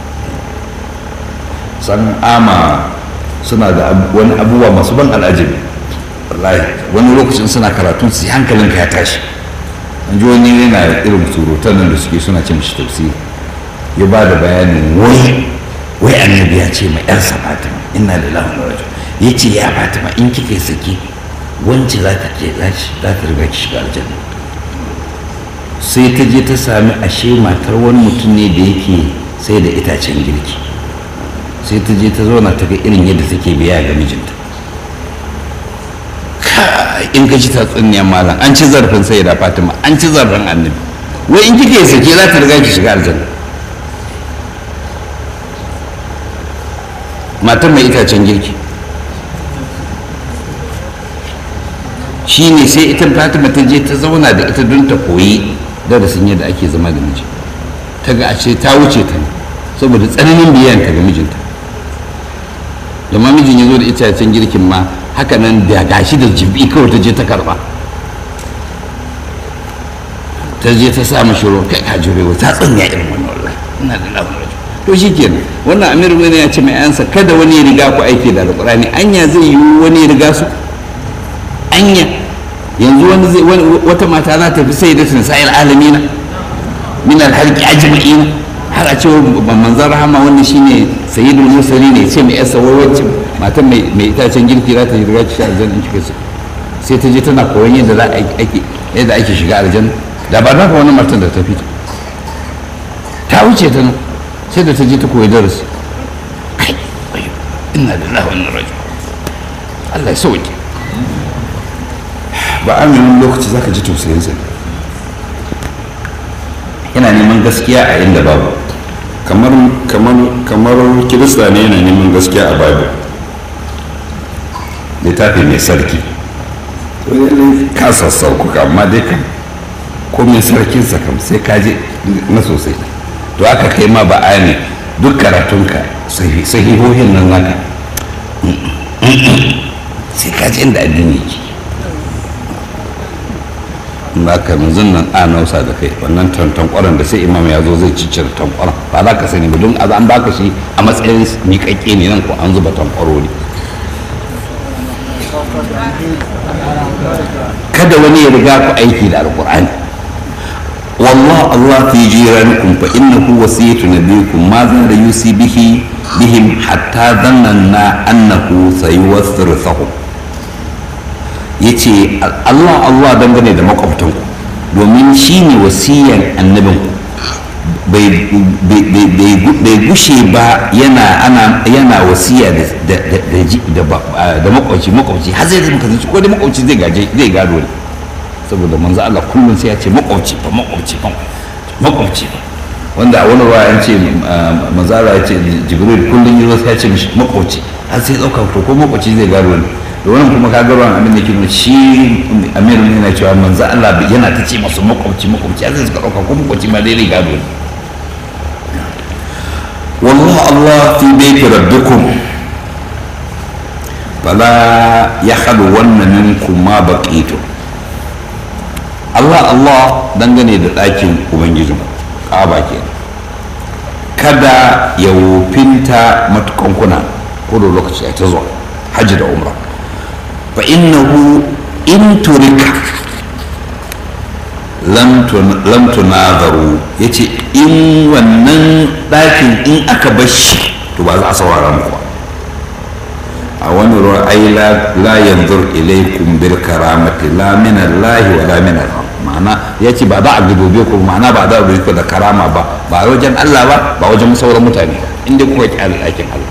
san ama suna da wani abubuwa masu ban al'ajabi wallahi wani lokacin suna karatun su hankalinka ya tashi an ji wani yana irin surutan nan da suke suna ce mishi tafsiri ya ba da bayanin wai wai annabi ya ce ma yarsa fatima inna lillahi wa inna ilaihi ya ce ya fatima in kika saki wance za ta ke za ta riga ki shiga aljanna sai ta je ta sami ashe matar wani mutum ne da yake sai da itacen girki sai ta je ta zauna ta ga irin yadda take biya ga mijinta in ka ci tatsuniyar malam an ci zarafin sai da fatima an ci zarafin annabi wai in kika yi sake za ta riga ki shiga aljanna matar mai itacen girki shi ne sai ita fatima ta je ta zauna da ita don ta koyi darasin yadda ake zama da miji ta ga a ce ta wuce ta ne saboda tsananin biyayanta ga mijinta da ma mijin ya zo da itacen girkin ma haka nan da gashi da jibi kawai ta je ta karba ta je ta sa mashi ruwa kai ka jure ta tsanya irin wannan wallahi ina da labarin to shi kenan wannan amiru ne ya ce mai ansa kada wani ya riga ku aiki da alƙur'ani anya zai yi wani ya riga su anya yanzu wani zai wata mata za ta fi sai da tunsayil alamina min alhalki ajma'ina har a ce manzan rahama wannan shine sayyidul mursali ne ce mai yasa wai wacce matan mai mai itacen girki za ta riga ki shiga aljanna in kika sai ta je tana koyon yadda za a ake yadda ake shiga aljanna da ba za ka wani matan da ta fita ta wuce ta nan sai da ta je ta koyi darasi kai ina da lawan rajul Allah ya sauke ba aminin lokaci zaka ji tausayinsa yana neman gaskiya a inda babu kamar kamar kamar kirista ne yana neman gaskiya a bible littafi mai sarki ka sassauku amma dai kam ko mai sarkinsa kam sai ka je na sosai to aka kai ma ba ne duk karatunka sahihohin nan naka sai ka ji inda addini ke ba ka yanzu nan a nausa da kai wannan tankwaran da sai imam ya zo zai ciccire tankwaran ba za ka sani ba don an baka shi a matsayin miƙaƙƙe ne nan ko an zuba tankwaro ne kada wani ya riga ku aiki da alkur'ani والله الله في جيرانكم فإنه وصية نبيكم ماذا يوصي به بهم حتى ظننا أنه سيوثرثهم yace Allah Allah dangane da makwabtanku domin shi ne wasiyan annabinku bai gushe ba yana wasiya da makwabci makwabci har zai zama kasance ko da makwabci zai gado ne saboda manzo Allah kullum sai ya ce makwabci fa makwabci fa makwabci fa wanda a wani ruwa ya ce manzo Allah ya ce Jibril kullum yazo sai ya ce mishi makwabci har sai dauka to ko makwabci zai gado ne da wannan kuma ka ga ruwan abin da ke nuna shi Amir ne yana cewa manzo Allah yana ta ce masu makwabci makwabci har sai suka dauka ko makwabci ma dai gado ne والله الله في بيت ربكم فلا يخلون منكم ما بقيتم Allah Allah dangane da ɗakin Ubangijin ƙaba ke kada ya wofinta matukan kuna ko da lokaci a ta zuwa hajji da umra fa innahu in turika lam tunazaru ya ce in wannan ɗakin in aka bar shi to ba za a saurara muku a wani ruwa ai la yanzur ilaikum bil karamati la min Allah wa la min Allah ma'ana ya ce ba za a gadobe ku ma'ana ba za a gadobe ku da karama ba ba wajen Allah ba ba wajen sauran mutane inda kuka ki alƙakin Allah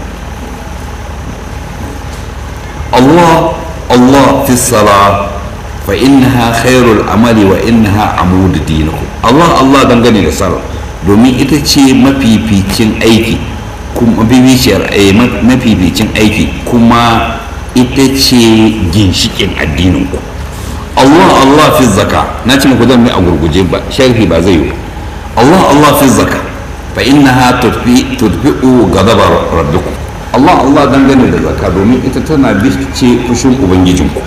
Allah Allah fi salat fa innaha khairul amali wa innaha amud dinikum Allah Allah dangane da sallah domin ita ce mafificin aiki kuma mafificin aiki kuma ita ce ginshikin addininku Allah Allah fi zaka na ce muku zan a gurguje ba sharhi ba zai yi Allah Allah fi zaka fa innaha tudfi'u ghadaba rabbikum Allah Allah dangane da zaka domin ita tana bice fushin ubangijinku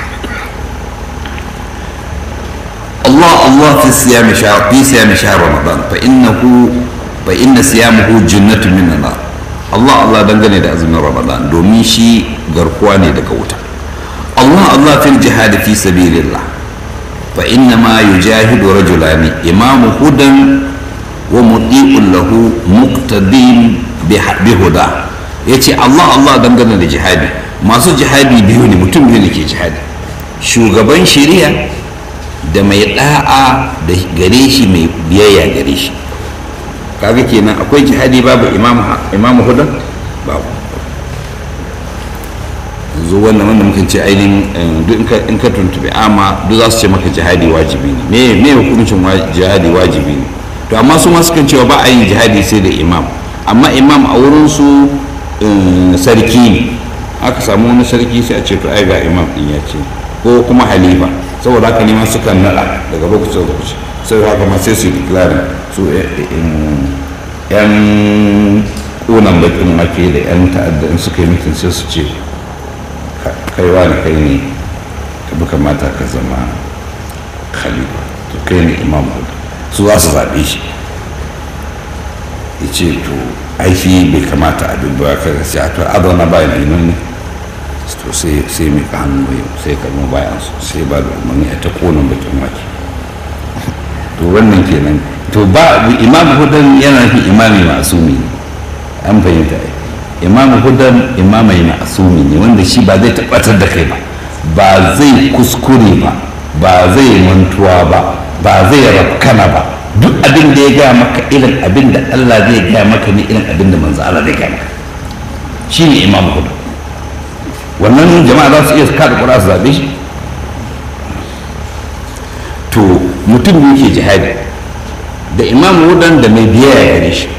الله الله في صيام شهر في صيام شهر رمضان فإنه فإن صيامه جنة من النار الله الله دنگني da azumin Ramadan domin shi garkuwa ne daga wuta Allah Allah fil jihad fi sabilillah fa inna ma yujahidu rajulani imamu hudan wa muti'un lahu muqtadin bi huda ya ce allah allah dangane da jihadi masu jihadi biyu ne mutum biyu ne ke jihadi shugaban shari'a da mai da'a da gare shi mai biyayya gare shi kaga kenan akwai jihadi babu imamu hudan babu yanzu wannan wanda muka ce ainihin duk in ka tuntuɓe ama duk za su ce maka jihadi wajibi ne me hukuncin jihadi wajibi ne to amma su masu kan cewa ba a yin jihadi sai da imam amma imam a wurin su sarki ne aka samu wani sarki sai a ce to ai ga imam din ya ce ko kuma halifa saboda haka neman sukan nada daga lokacin lokaci sai haka ma sai su yi declaring su yan kunan bakin ake da yan ta'adda in suka yi mutum sai su ce kai wani kai ne ka bi kamata ka zama khalifa to kai ne imam su za su zaɓe shi ya ce to aiki bai kamata a duba ka ga sai a to adana bayan ainihin ne to sai sai mai ka hannu yau sai ka nuna bayan su sai ba da umarni a ta konan bakin wake to wannan kenan to ba imam hudan yana fi imami masumi ne an fahimta ai imam hudan imamai masumi ne wanda shi ba zai tabbatar da kai ba ba zai kuskure ba ba zai mantuwa ba ba zai rafkana ba duk abin da ya gaya maka irin abin da Allah zai gaya maka ne irin abin da manzo Allah zai gaya maka shi ne imam hudan wannan jama'a za su iya kada kura su zaɓe shi to mutum ne ke jihadi da imam hudan da mai biyayya gare shi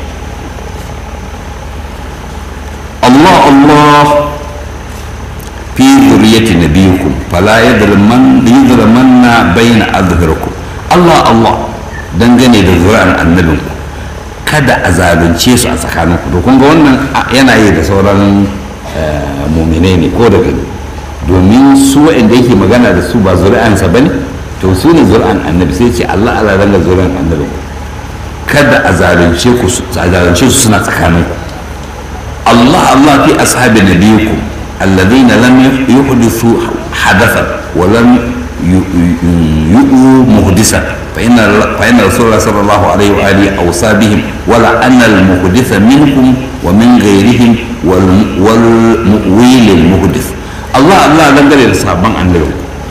Allah Allah fi zuriyati nabiyikum fala yadriman yadrimanna baina azharikum Allah Allah dangane da zuri'an annabinku kada a zalunce su a tsakaninku to kun ga wannan yana yi da sauran muminai ne ko da gani domin su waɗanda yake magana da su ba zuri'ansa ba ne to su ne zuri'an annabi sai ce Allah Allah ranga zuri'an annabi kada a zalunce ku a zalunce su suna tsakaninku Allah Allah fi ashabi nabiyikum alladhina lam yuhdithu hadathan wa lam yu'u muhdisan fa inna fa inna rasulullah sallallahu alaihi wa alihi awsa bihim wa la anna al muhditha minkum wa min ghayrihim wal wal mu'wil al muhdith Allah Allah dangane da sabon annabi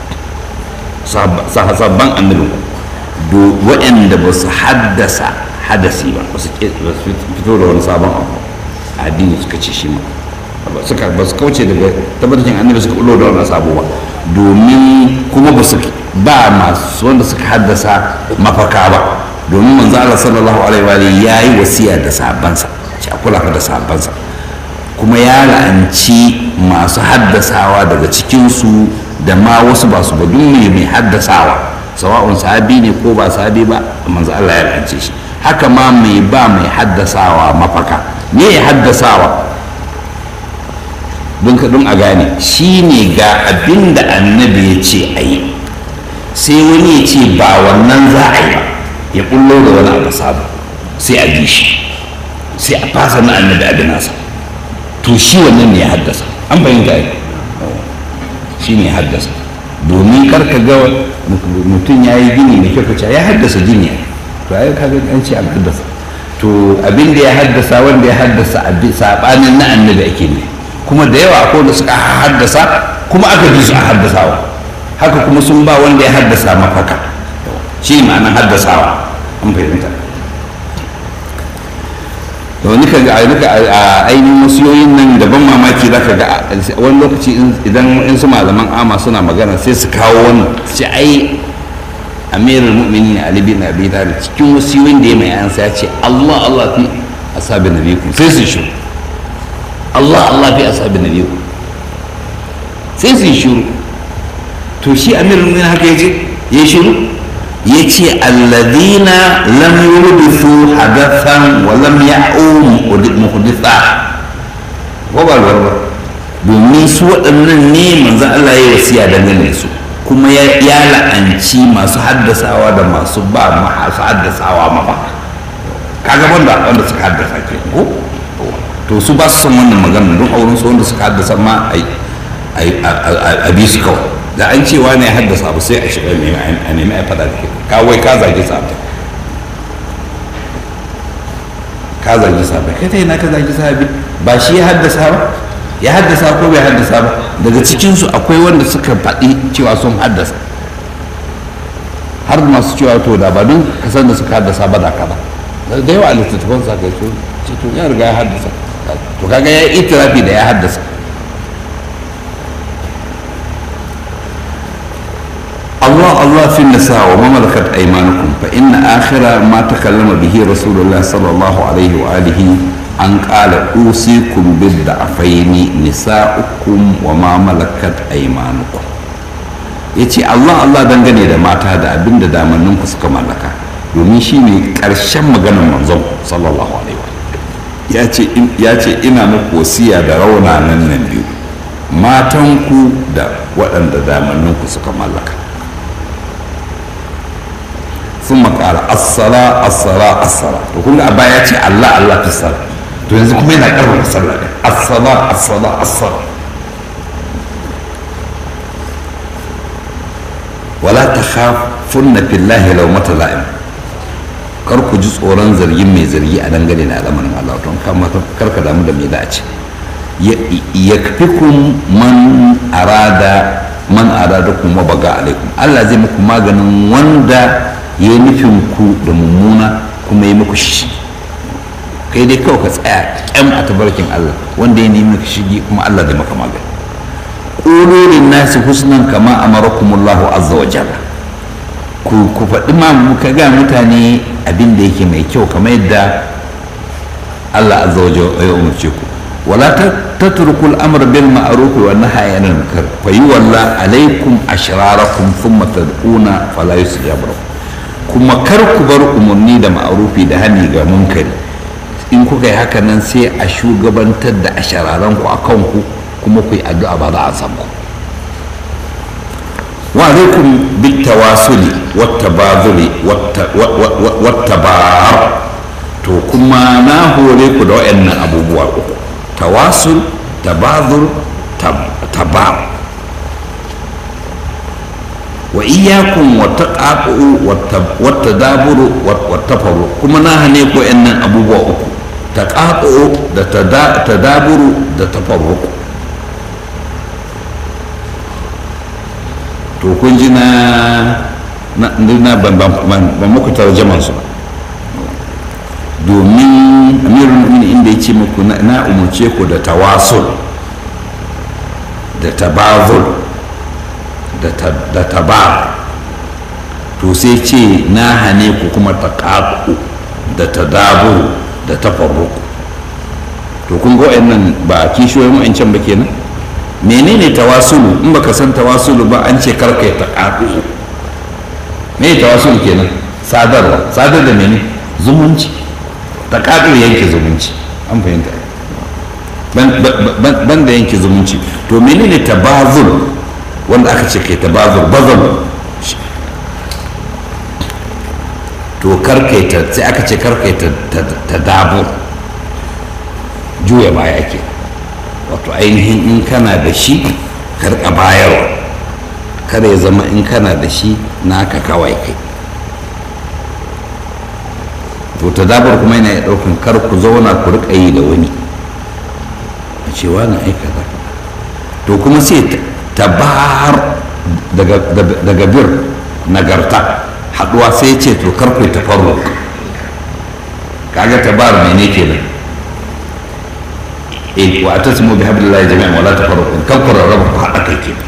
sabon annabi do waɗanda ba su haddasa hadasi ba ba su fito da wani sabon abu addini suka ce shi ma suka ba su kauce daga tabbacin annabi suka ulo da wannan sabo ba domin kuma ba su ba masu wanda suka haddasa mafaka ba domin manzo Allah sallallahu alaihi wa yayi wasiya da sabansa ce a kula da sabansa kuma ya la'anci masu haddasawa daga cikinsu da ma wasu ba su ba duk mai haddasawa sawa'un sahabi ne ko ba sahabi ba manzo Allah ya la'ance shi haka ma mai ba mai haddasawa mafaka me ya haddasawa don don a gane shi ne ga abin da annabi ya ce a yi sai wani ya ce ba wannan za a yi ba ya kullo da wani abu sabu sai a bi shi sai a fasa na annabi abin nasa to shi wannan ne ya haddasa an fahimta yi shi ne ya haddasa domin karka ga mutum ya yi gini mai kyau kaca ya haddasa gini to ai kaga an ce an haddasa to abin da ya haddasa wanda ya haddasa sabanin na annabi ake ne kuma da yawa akwai da suka haddasa kuma aka bi su a haddasawa haka kuma sun ba wanda ya haddasa mafaka shi ma'anar haddasawa an fahimta da wani ka ga a ainihin wasiyoyin nan da ban mamaki za ka ga wani lokaci idan in su malaman ama suna magana sai su kawo wannan ce ai amirul mu'minin ali bin abi talib cikin wasiyoyin da ya mai ansa ya ce Allah Allah fi ashabi nabiyikum sai su shiru Allah Allah fi ashabi nabiyikum sai su shiru to shi amirul mu'minin haka yace ya shiru yace alladhina lam yuhdithu hadathan wa lam ya'u muhditha ko ba ba domin su waɗannan ne manzo Allah ya wasiya dangane su kuma ya la'anci masu haddasawa da masu ba masu haddasawa mafa kaga wanda wanda suka haddasa ke ko to su ba su son wannan magana don auren su wanda suka haddasa ma a bi su kawai da an cewa ne ya haddasa abu sai a shiga a nemi a fada da ke kawai ka zage sabta ka zagi sahabi kai ta ina ka zagi sahabi ba shi ya haddasa ba ya haddasa ko bai haddasa ba daga cikinsu akwai wanda suka faɗi cewa sun haddasa har masu cewa to da ba don kasan da suka haddasa ba da kaza da yawa a littattafan sa kai to ce to ya riga ya haddasa to kaga ya yi itirafi da ya haddasa الله الله في النساء وما ملكت أيمانكم فإن آخر ما تكلم به رسول الله صلى الله عليه وآله أن قال أوصيكم بالضعفين نساؤكم وما ملكت أيمانكم yace Allah Allah dangane da mata da abin da damanninku suka mallaka domin shi ne ƙarshen maganar manzon sallallahu alaihi wa ya ce ina muku wasiya da raunanan nan biyu matanku da waɗanda damanninku suka mallaka sun makara assala assala assala to kun ga baya ce Allah Allah fi sala to yanzu kuma yana karfafa sallah ne assala assala assala wala ta khafunna fillahi law mata la'im kar ku ji tsoron zargin mai zargi a dangane da al'amarin Allah to kar ka damu da me za a ce yakfikum man arada man arada kuma baga alaikum Allah zai muku maganin wanda ya yi nufin ku da mummuna kuma ya muku shi kai dai kawai ka tsaya kyam a tabarkin Allah wanda ya nemi ka shigi kuma Allah zai maka magani ƙurorin nasi husnan kama amarakumullahu azza wa jalla ku ku faɗi ma muka ga mutane abin da yake mai kyau kamar yadda Allah azza wa jalla ya umarce ku wala tatrukul amr bil ma'ruf wa nahyi anil munkar fa yuwalla alaykum ashrarakum thumma tad'una fala yustajabu lakum kuma kar ku bar umarni da ma'arufi da hani ga munkari in kuka yi haka nan sai a shugabantar da ashararanku a kanku kuma ku yi addu'a ba za a san ku wa alaikum bit tawasuli wat tabazuli wat tabar to kuma na hore ku da wayannan abubuwa uku tawasul tabazul tabar وإياكم والتقاطع والتدابر والتفرق كما نهني كو إن أبو بوكو تقاطع تدابر تفرق to kun ji na na ban muku tarjaman su domin amirul mu'minin inda ya ce muku na umarce ku da tawasul da tabazul da tabar to sai ce na hane ku kuma ta ƙaƙu da ta daburu da ta farruku to kun ga nan ba a kishiyoyin wa'ancan ba kenan menene tawasulu in baka san tawasulu ba an ce karka ta ƙaƙu me tawasulu kenan sadarwa sadar da mene zumunci ta ƙaƙu yanke zumunci an fahimta ban da yanke zumunci to menene tabazul wanda aka ce kai tabazur bazal to karkaita sai aka ce karkaita ta dabo juya baya ke wato ainihin in kana da shi karka bayarwa kada ya zama in kana da shi naka kawai kai to ta dabar kuma yana ɗaukan kar ku zauna ku riƙa yi da wani a cewa na aika to kuma sai tabar daga bir nagarta haduwa sai ce to karku tafarru kaga tabar mene kenan eh wa atasimu bi hablillahi jami'an wala tafarruqu kan ku rarraba ku hada kai kenan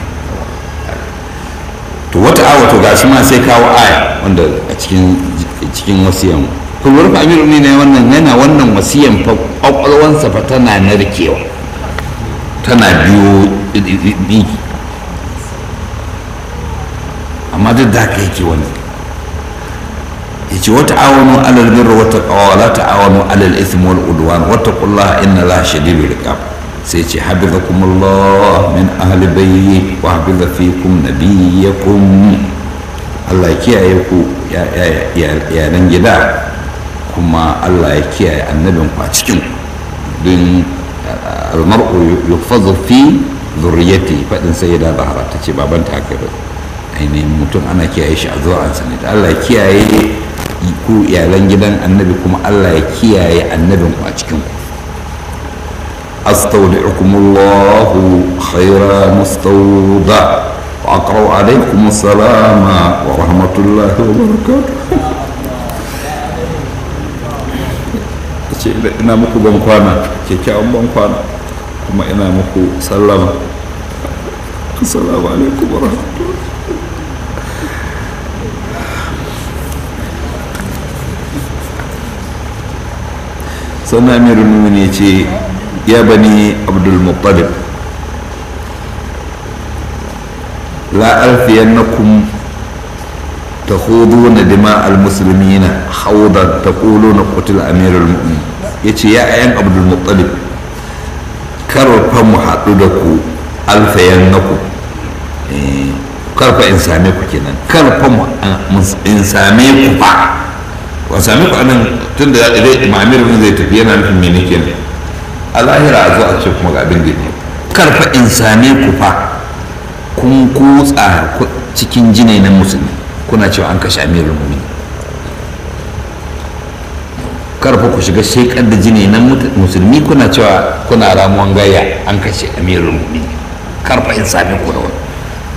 to wata awa to gashi ma sai kawo aya wanda a cikin cikin wasiyan kulwar fa amiru ne wannan yana wannan wasiyan fa kwakwalwansa fa tana narkewa tana biyo ɗinki amma duk da haka yake wani ya ce wata awonu alal birra wata kawawa la ta awonu alal ism wal udwan wata kullaha inna la shadidu riqab sai ce habizakumullah min ahli bayyi wa habiza fikum nabiyyakum Allah ya kiyaye ku yanan gida kuma Allah ya kiyaye annabin ku a cikin don almar'u yufazu fi zurriyati fadin sayyida zahra ta ce babanta haka ba ainihin mutum ana kiyaye shi a zuwansa ne da Allah kiyaye ku iyalan gidan annabi kuma Allah ya kiyaye annabin ku a cikin ku أستودعكم الله خير مستودع وأقرأ عليكم السلام ورحمة الله وبركاته ce ina muku ban kwana kyakkyawan ban kwana kuma ina muku sallama assalamu alaikum wa rahmatullahi sannan amirul mu'minin ya ce ya bani abdul muttalib la alfiyannakum تخوضون دماء المسلمين حوضا تقولون قتل امير المؤمنين yace ya ayan abdul muttalib karfa mu haɗu da ku alfayan na ku karfa in same ku kenan karfa mu in same ku fa wa same ku anan tun da ma'amir min zai tafi yana nufin mene kenan a lahira a zo a ce kuma ga abin da ne karfa in same ku fa kun kutsa cikin jinai na musulmi kuna cewa an kashe amirul mumin karfa ku shiga shekar da jini na musulmi kuna cewa kuna ramuwan gaya an kashe amirul mumin karfa in sami ku da wani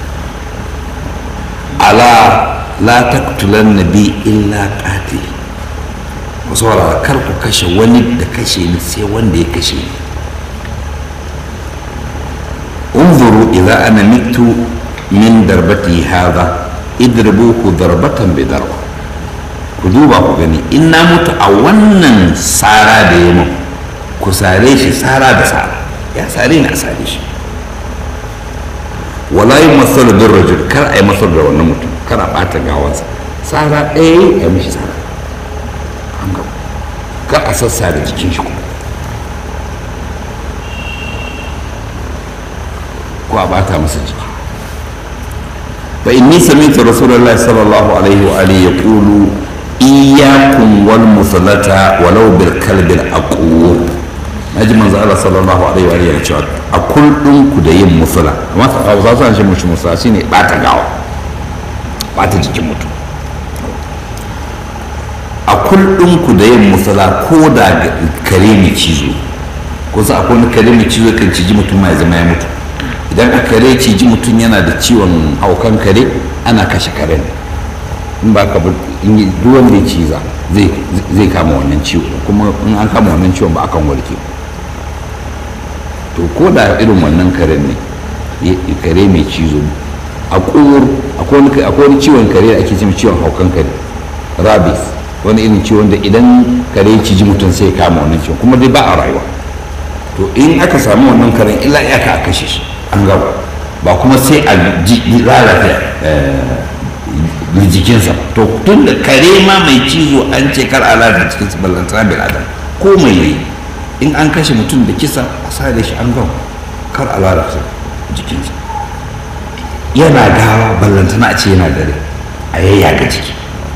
ala la taqtulan nabi illa qatil ku saurara kar ku kashe wani da kashe ni sai wanda ya kashe ni انظروا إذا أنا مت من دربتي هذا idribuhu darbatan bi darba ku duba ku gani in na mutu a wannan tsara da ya mun ku sare shi tsara da tsara ya sare ni a sare shi wala yi masar da rajul kar a yi masar da wannan mutum kar a ɓata gawansa tsara ɗaya ya mishi tsara an gaba kar a sassa da jikin shi kuma ko a ɓata masa jiki فإني سمعت رسول الله صلى الله عليه وآله يقول إياكم والمثلة ولو بالكلب الأقور naji manzo Allah sallallahu alaihi wa alihi cewa a kullun ku da yin musula amma Hausa sun ce mushi musula shine bata gawa bata jikin mutum a kullun ku da yin musula ko da kare mai cizo ko sa akwai wani kare mai cizo kan ciji mutum mai zama ya mutu idan a kare ciji mutum yana da ciwon haukan kare ana kashe karen in ba ka in duwan da ciza zai kama wannan ciwo kuma in an kama wannan ciwon ba akan warke to ko da irin wannan karen ne kare mai cizo a kur akwai wani ciwon kare da ake cin ciwon haukan kare rabies wani irin ciwon da idan kare ciji mutum sai kama wannan ciwon kuma dai ba a rayuwa to in aka samu wannan karen illa iyaka a kashe shi an gaba ba kuma sai a lalata jikinsa to tun da kare ma mai cizo an ce kar a lalata jikinsa ballantana bil adam ko mai yi in an kashe mutum da kisa a sa da shi an gaba kar a lalata jikinsa yana gawa ballantana a ce yana dare a yayyaga jiki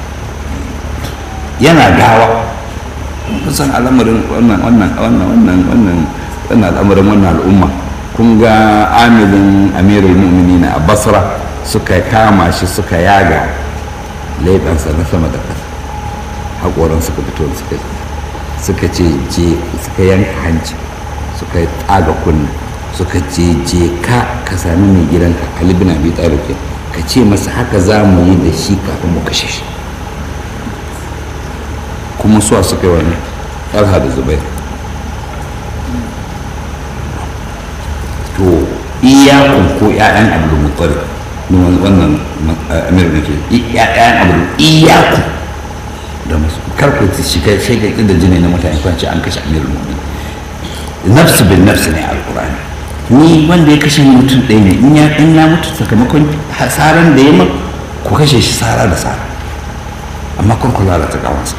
yana gawa kusan al'amarin wannan wannan wannan wannan wannan wannan al'amarin wannan al'umma kun ga amilin amirul mu'minin a basra suka kama shi suka yaga laifansa na sama da ƙasa haƙoran suka fito da suka suka ce je suka yanka hanci suka tsaga kunna suka ce je ka ka sami mai gidanka ali bin abi talib ka ce masa haka za mu yi da shi kafin mu kashe shi kuma suwa suka yi wannan talha da zubair to iyakun ko ƴaƴan abdul muttalib wannan amir da ke ƴaƴan abdul iyaku da masu karku ta shiga shiga da jini na mutane kwanci an kashe amirul mu'min nafsu bin nafsu ne alqur'ani ni wanda ya kashe mutum ɗaya ne in ya in ya mutu sakamakon hasaran da ya ma ku kashe shi sara da sara amma kun kula da ta gawansa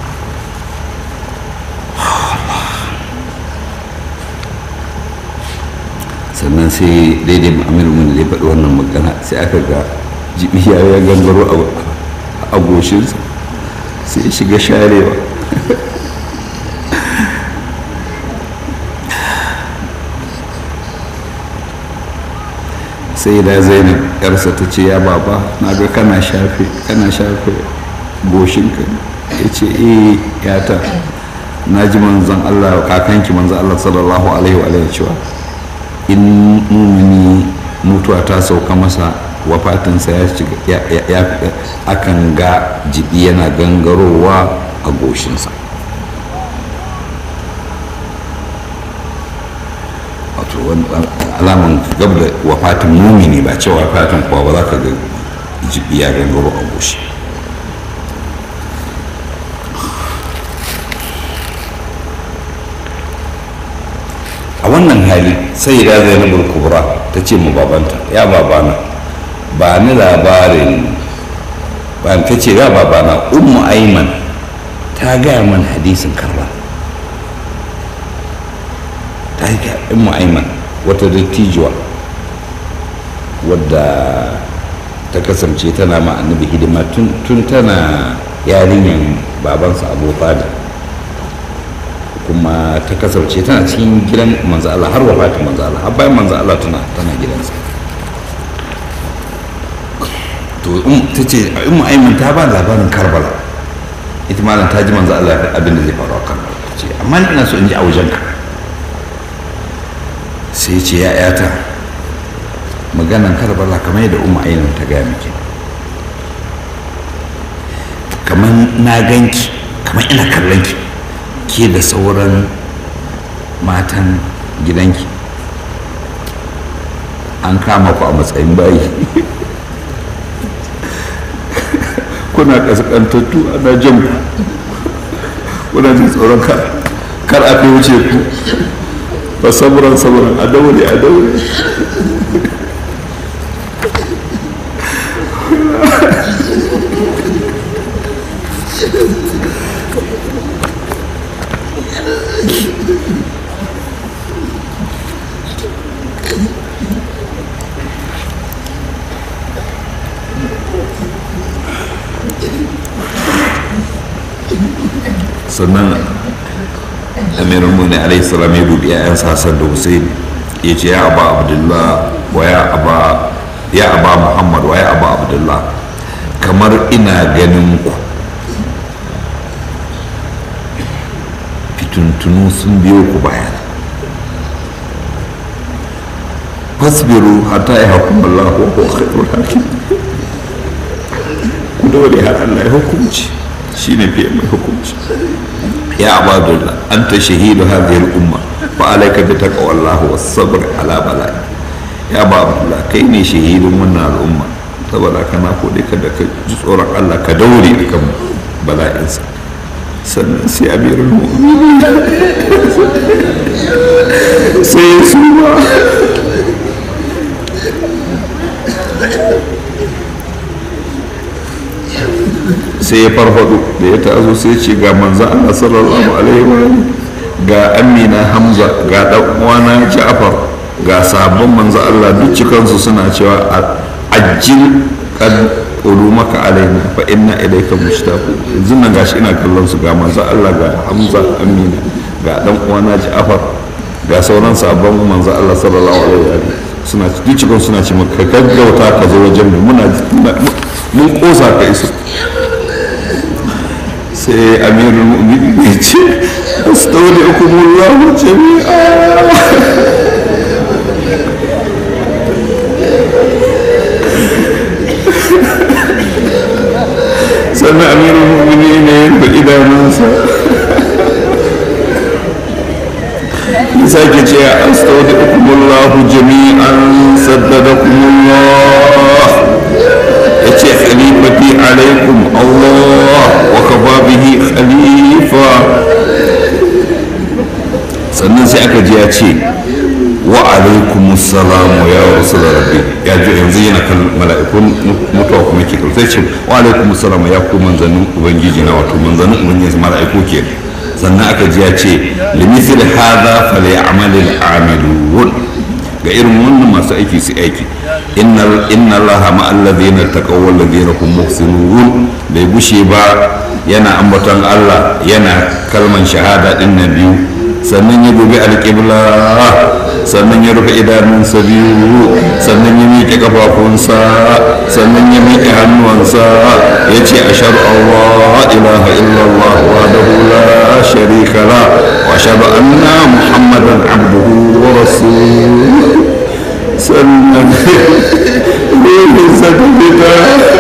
sannan sai daidai amiru mun da ya faɗi wannan magana sai aka ga jibiya ya gangaro a goshinsa sai ya shiga sharewa sai da zainab yarsa ta ce ya baba na ga kana shafe kana shafe goshinka ya ce eh yata na ji manzan Allah kakanki manzan Allah sallallahu alaihi wa alihi cewa in mumini mutuwa ta sauka masa wafatinsa ya shiga ya, ya, ya akan ga jibi yana gangarowa a goshinsa wato wani alaman gab da wafatin mumini ba cewa wafatin kuwa ba za ka ga jibi ya gangaro a goshi a wannan hali sai ya zainabul kubra ta ce mu babanta ya babana ba ni labarin ba ta ce ya babana ummu aiman ta gaya man hadisin karba ta yi ga ummu aiman wata dattijuwa wadda ta kasance tana ma annabi hidima tun tana yarinyar babansa abu talib kuma ta kasance tana cikin gidan manzo Allah har wafatin manzo Allah har bayan manzo Allah tana tana gidansa to ta ce in aimin ta ba labarin karbala ita malam ta ji manzo Allah ya abin da zai faru a karbala ta ce amma ni ina so in ji a wajenka sai ce ya yata maganan karbala kamar yadda umma ainihin ta gaya miki kamar na ganki kamar ina kallon ki ke da sauran matan gidanki an kama ku a matsayin bayi kuna kaskantattu ana jan ku kuna jin tsoron kar a fi wuce ku ba samuran samuran a daure a daure sannan amirul muni alaihi salam ya dubi yayan hassan da hussein ya ce ya aba abdullah wa ya aba ya aba muhammad wa ya aba abdullah kamar ina ganin ku fituntunu sun biyo ku bayan fasbiru hatta ya hukum Allah wa huwa khairul hakim ku dole har Allah ya hukunci shine fiye mai hukunci ya abadullah anta shahidu hadhihi al-umma fa alayka bi taqwallahi was-sabr ala bala'i ya abadullah kai ne shahidin wannan al'umma saboda kana kode ka da ka ji tsoron Allah ka daure kan bala'insa sannan sai amirul mu'minin sai ya suma sai ya farfado da ya taso sai ce ga manzo Allah sallallahu alaihi wa ga amina hamza ga dan uwana ja'far ga sabon manzo Allah duk cikansu suna cewa ajil kad maka alaina fa inna ilayka mushtaqu yanzu nan gashi ina kallon su ga manzo Allah ga hamza amina ga dan uwana ja'far ga sauran sabon manzo Allah sallallahu alaihi wa suna duk cikin suna ce maka gaggauta ka zo wajen mu muna mun kosa ka isa sai amirul mu'minin ya ce astaudikumullahu jami'a sannan amirul mu'minin ne ya rufe idanunsa ya sake ce astaudikumullahu jami'an saddadakumullah ya ce khalifati alaikum Allah wa kafa bihi khalifa sannan sai aka ji ya ce wa alaikum assalamu ya rasul rabbi ya ji yanzu yana kan mala'ikun mutuwa kuma ke sai ce wa alaikum assalamu ya ku manzannin ubangiji na wato manzannin ubangiji mala'iku ke sannan aka ji ya ce limithil hadha falyamalil amilun ga irin wannan masu aiki su aiki inna allaha ma alladhina taqaw wal ladhina hum muhsinun bai gushe ba yana ambaton Allah yana kalman shahada din na biyu sannan ya dubi alƙibla sannan ya rufe idanunsa biyu sannan ya miƙe kafafunsa sannan ya miƙe hannuwansa ya ce a Allah ilaha illallah wa da la sharika la wa ashhadu anna muhammadan abduhu wa rasuluhu sannan ruhinsa ta fita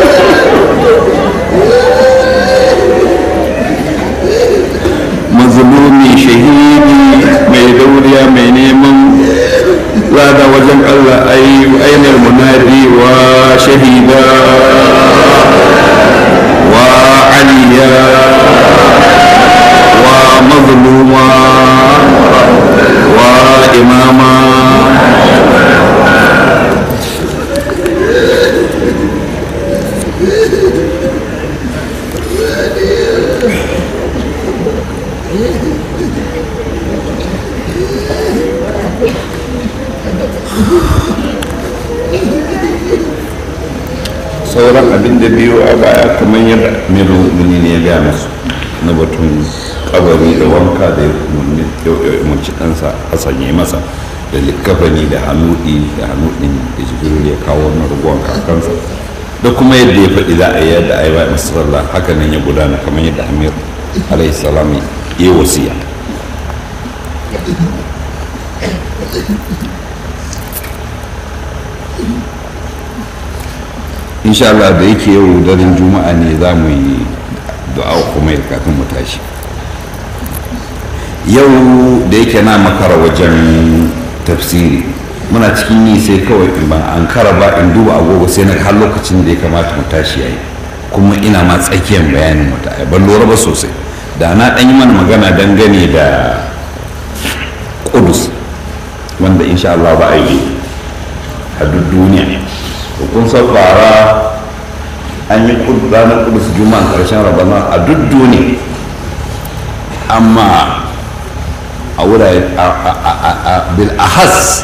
mazlumi shahidi mai dauriya mai neman lada wajen Allah ainihin munadi wa shahida wa aliya wa mazluma wa imama sauran abin da biyu a baya kamar yadda miru muni ne ya gaya masu na batun kabari da wanka da ya umarci ɗansa hassan ya masa da likafani da hannuɗi da hannuɗin da jibril ya kawo na rubuwan kakansa da kuma yadda ya faɗi za a yi yadda a yi ba masarallah haka nan ya gudana kamar yadda amir alayhi salam ya yi wasiya insha Allah da yake yau daren juma'a ne za mu yi du'a kuma kafin mu tashi yau da yake na makara wajen tafsiri muna cikin yi sai kawai in ban an kara ba in duba agogo sai na har lokacin da ya kamata mu tashi yayi kuma ina ma tsakiyar bayanin wata ban lura ba sosai da na ɗan yi mana magana dangane da kudus wanda insha Allah ba a yi a duk duniya kun san bara an yi ranar kudus juma'an karshen rabana a duk duniya amma a wurare a bil ahas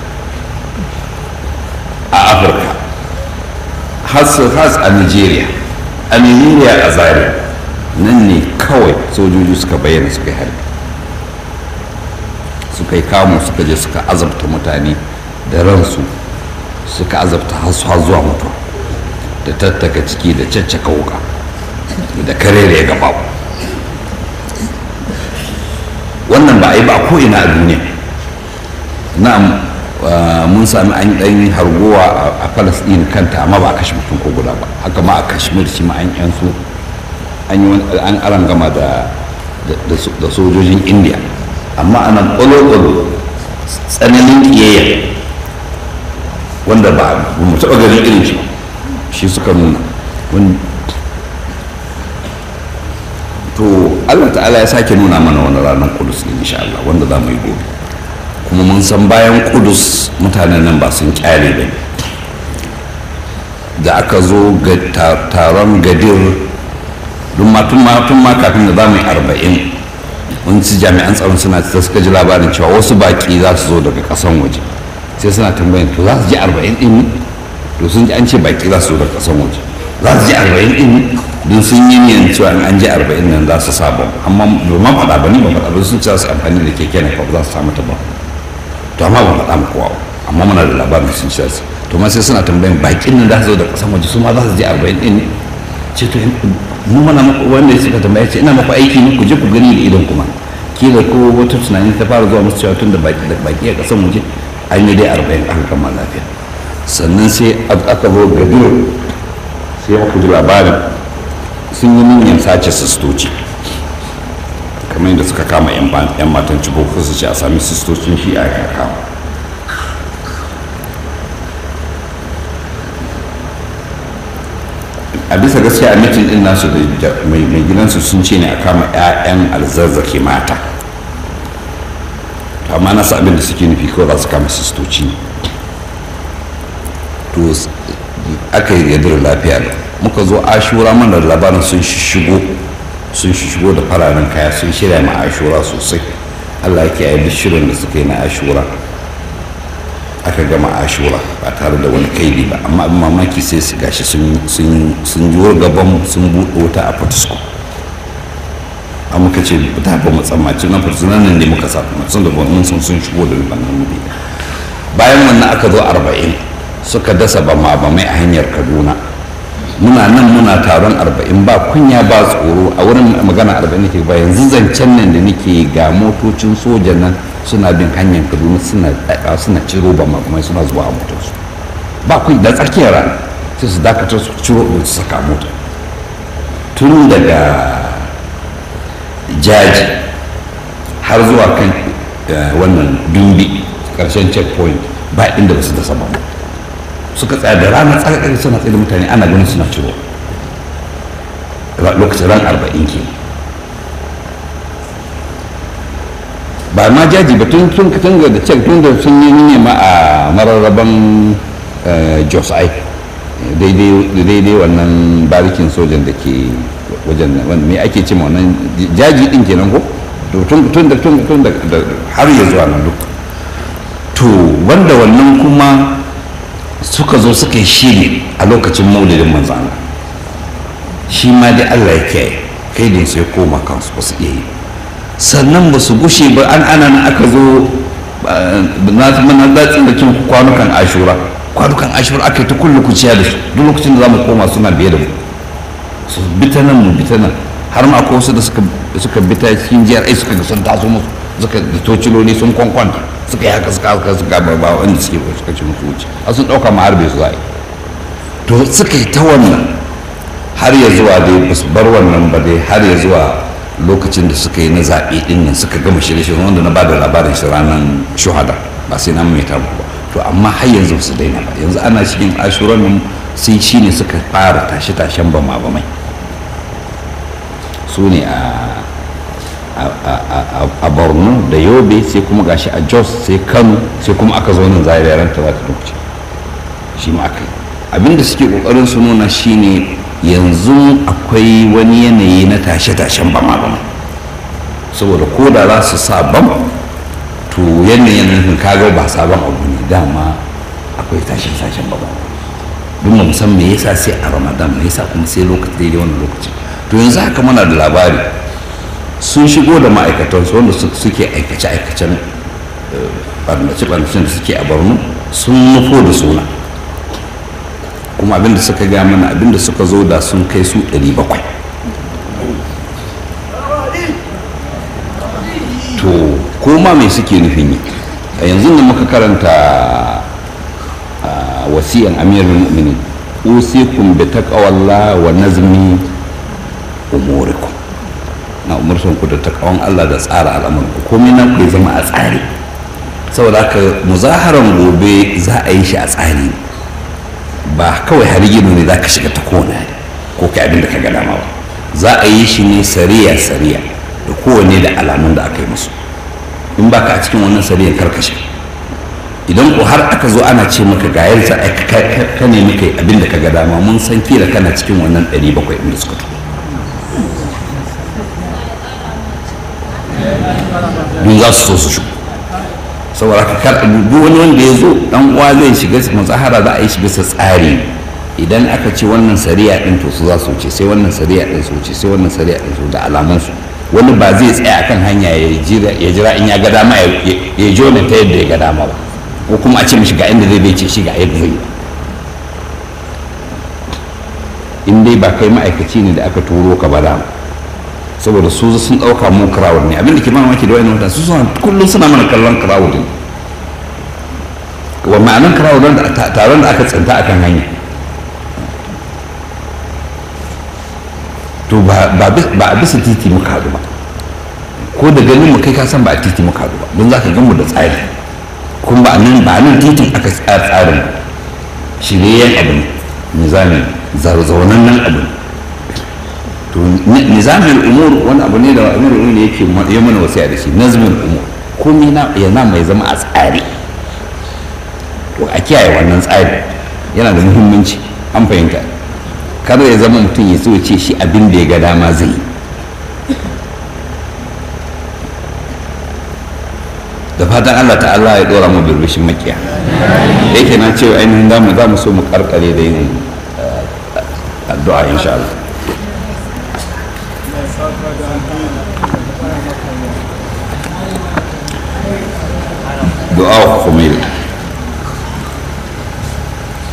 a afirka has a nigeria a nigeria a zaria nan ne kawai sojoji suka bayyana suka yi harbi suka yi kamu suka je suka azabta mutane da ransu suka azabta har zuwa mutuwa da tattaka ciki da caccaka wuka da kare da ya gaba wannan ba a yi ba ko ina a duniya na mun sami an ɗan hargowa a palestine kanta amma ba a kashe mutum ko guda ba haka ma a kashmir shi ma an yan su an yi an arangama da da sojojin india amma ana ƙwalo-ƙwalo tsananin ƙiyayya wanda ba mu taɓa ganin irin shi shi suka nuna to allah ta'ala ya sake nuna mana wani ranar kudus ne insha Allah wanda za mu yi gobe kuma mun san bayan kudus mutanen nan ba sun kyale ba da aka zo ga taron gadir tun ma kafin da za mu yi arba'in wani jami'an tsaron suna ta suka ji labarin cewa wasu baki za su zo daga kasan waje sai suna tambayin to za su ji arba'in din ne to sun ji an ce baki za su zo daga kasan waje za su ji arba'in din ne don sun yi niyan cewa an ji arba'in nan za su saba amma domin faɗa ba ni ba faɗa ba sun ce za su amfani da keke na za su samu ta ba to amma ba faɗa muku kowa amma muna da labarin sun ce su to ma sai suna tambayin bakin nan za su zo daga kasan waje su ma za su ji arba'in din ne ce to mu mana wanda suka tambaya ce ina maku aiki ne ku je ku gani da idon kuma kila ko wata tunani ta fara zuwa musu cewa tun da baki a kasan waje an yi dai arba'in aka kama lafiya sannan sai aka zo gadir sai aka ji labarin sun yi niyyar sace sistoci kamar yadda suka kama yan matan cibo su ce a sami sistocin shi a kama a bisa gaskiya a mitin din nasu da mai gidansu sun ce ne a kama 'ya'yan alzazzaki mata to amma nasu abin da suke nufi kawai za su kama sistoci ne to aka yi yadda lafiya da muka zo ashura mana labarin sun shigo sun shigo da fararen kaya sun shirya ma ashura sosai allah ya kiyaye duk shirin da suka yi na ashura aka gama ashura ba tare da wani kaidi ba amma abin mamaki sai su gashi sun juwar gaban sun buɗe wuta a fatisko a muka ce ta ba mu tsammaci na fursunan nan ne muka sa sun da mun sun sun shigo da wannan wuri bayan wannan aka zo arba'in suka dasa bama bamai a hanyar kaduna muna nan muna taron arba'in ba kunya ba tsoro a wurin magana arba'in nake ba yanzu zancen nan da nake ga motocin sojan nan suna bin hanyar kaduna suna tsaka suna ciro bama bamai suna zuwa a motarsu ba kun da tsakiyar rana sai su dakatar su ciro su saka mota tun daga jaji har zuwa kan wannan dumbi karshen checkpoint ba inda ba su dasa ba suka tsaya da ranar tsakakar suna tsaye da mutane ana ganin suna ciro lokacin ran arba'in ke ba ma jaji ba tun tun tun da cek tun da sun yi nema a mararraban jos ai daidai wannan barikin sojan da ke wajen nan me ake ce wannan jaji din kenan ko to tun tun da tun tun da har ya zuwa nan duk to wanda wannan kuma suka zo suka yi shiri a lokacin maulidin manzana shi ma dai Allah ya kiyaye kai din sai koma kansu ba su iya yi sannan ba su gushe ba an ana nan aka zo na mana datsin da kin kwanukan ashura kwanukan ashura aka yi ta kullu kuciya da su duk lokacin da za mu koma suna biye da mu su bita nan mu bita nan har ma akwai wasu da suka suka bita cikin jiyar ai suka ga sun taso musu suka da tociloli sun kwankwanta suka yi haka suka haka suka ba ba wanda suke suka ci musu wuce a sun ɗauka ma harbe su za to suka yi ta wannan har ya zuwa dai ba su bar wannan ba dai har ya zuwa lokacin da suka yi na zaɓe ɗin nan suka gama shirye-shirye wanda na ba da labarin shi ranar shuhada ba sai na mai tabu ba to amma har yanzu su daina ba yanzu ana cikin ashuran nan sai shi ne suka fara tashe-tashen bama bamai su ne a borno da yobe sai kuma gashi a jos sai kano sai kuma aka zo nan zai ran ta ta lokaci shi ma aka yi abinda suke kokarin su nuna shine yanzu akwai wani yanayi na tashe-tashen bama bama saboda ko da za su sa bam to yanayin nufin kaga ba sabon abu ne dama akwai tashe-tashen bama don mu san me yasa sai a ramadan me yasa kuma sai lokaci daidai wannan lokaci to yanzu haka muna da labari sun shigo da ma'aikatansu wanda suke aikace-aikacen ɓarnace-ɓarnacen da suke a borno sun nufo da suna kuma abinda suka ga mana abinda suka zo da sun kai su 700 to koma mai suke nufin yi a yanzu da muka karanta wasiyan amirul mu'minin usikum bi taqwallah wa nazmi umurikum na umurtan ku da takawan Allah da tsara al'amuran ku komai nan ku zama a tsari saboda haka muzaharan gobe za a yi shi a tsari ba kawai har gido ne za ka shiga ta kona ko kai abin da ka ga dama ba za a yi shi ne sariya sariya da kowane da alamun da aka yi musu in ba ka a cikin wannan sariyan karkashe idan ko har aka zo ana ce maka ga yadda ka nemi kai abin da ka ga dama mun san kila kana cikin wannan 700 inda suka tuko duk za su so su shigo saboda ka kar duk wani wanda ya zo dan uwa zai shiga mazahara za a yi shi bisa tsari idan aka ce wannan sariya din to su za su wuce sai wannan sariya din su wuce sai wannan sariya din su da alaman su wani ba zai tsaya akan hanya ya jira ya jira in ya ga dama ya jona ta yadda ya ga dama ba ko kuma a ce mishi ga inda zai bai ce shi ga yadda zai in dai ba kai ma'aikaci ne da aka turo ka ba dama saboda su sun ɗauka mu crowd ne abinda ke mamaki da wani mutane su suna kullum suna mana kallon crowd ne wa ma'anan crowd da taron da aka tsinta akan hanya to ba a bisa titi muka haɗu ba ko da ganin mu kai ka san ba a titi muka haɗu ba don za ka gan mu da tsari kuma ba nan ba nan titin aka tsara tsarin shiryen abu ne nizamin zaunan nan abu ne to nizamin umur wani abu ne da amir umur yake ya mana wasiya da shi nazmin umur komai na yana mai zama a tsari to a kiyaye wannan tsari yana da muhimmanci an fahimta kada ya zama mutum ya so ce shi abin da ya ga dama zai da fatan Allah ta'ala ya dora mu birbishin makiya yake na cewa ainihin damu za mu so mu karkare da yin addu'a insha Allah du'a khumail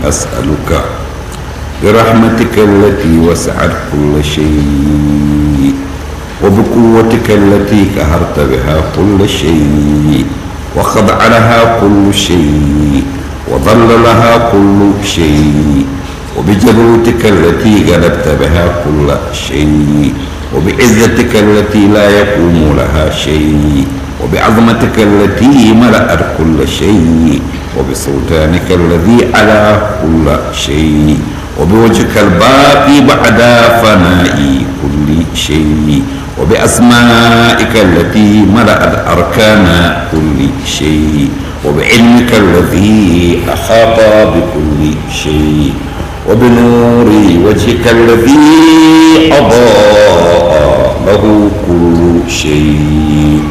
أسألك برحمتك التي وسعت كل شيء وبقوتك التي قهرت بها كل شيء وخضع لها كل شيء وظل لها كل شيء وبجبروتك التي غلبت بها كل شيء وبعزتك التي لا يقوم لها شيء وبعظمتك التي ملأت كل شيء وبسلطانك الذي على كل شيء وبوجهك الباقي بعد فناء كل شيء وبأسمائك التي ملأت أركان كل شيء وبعلمك الذي أحاط بكل شيء وبنور وجهك الذي أضاء له كل شيء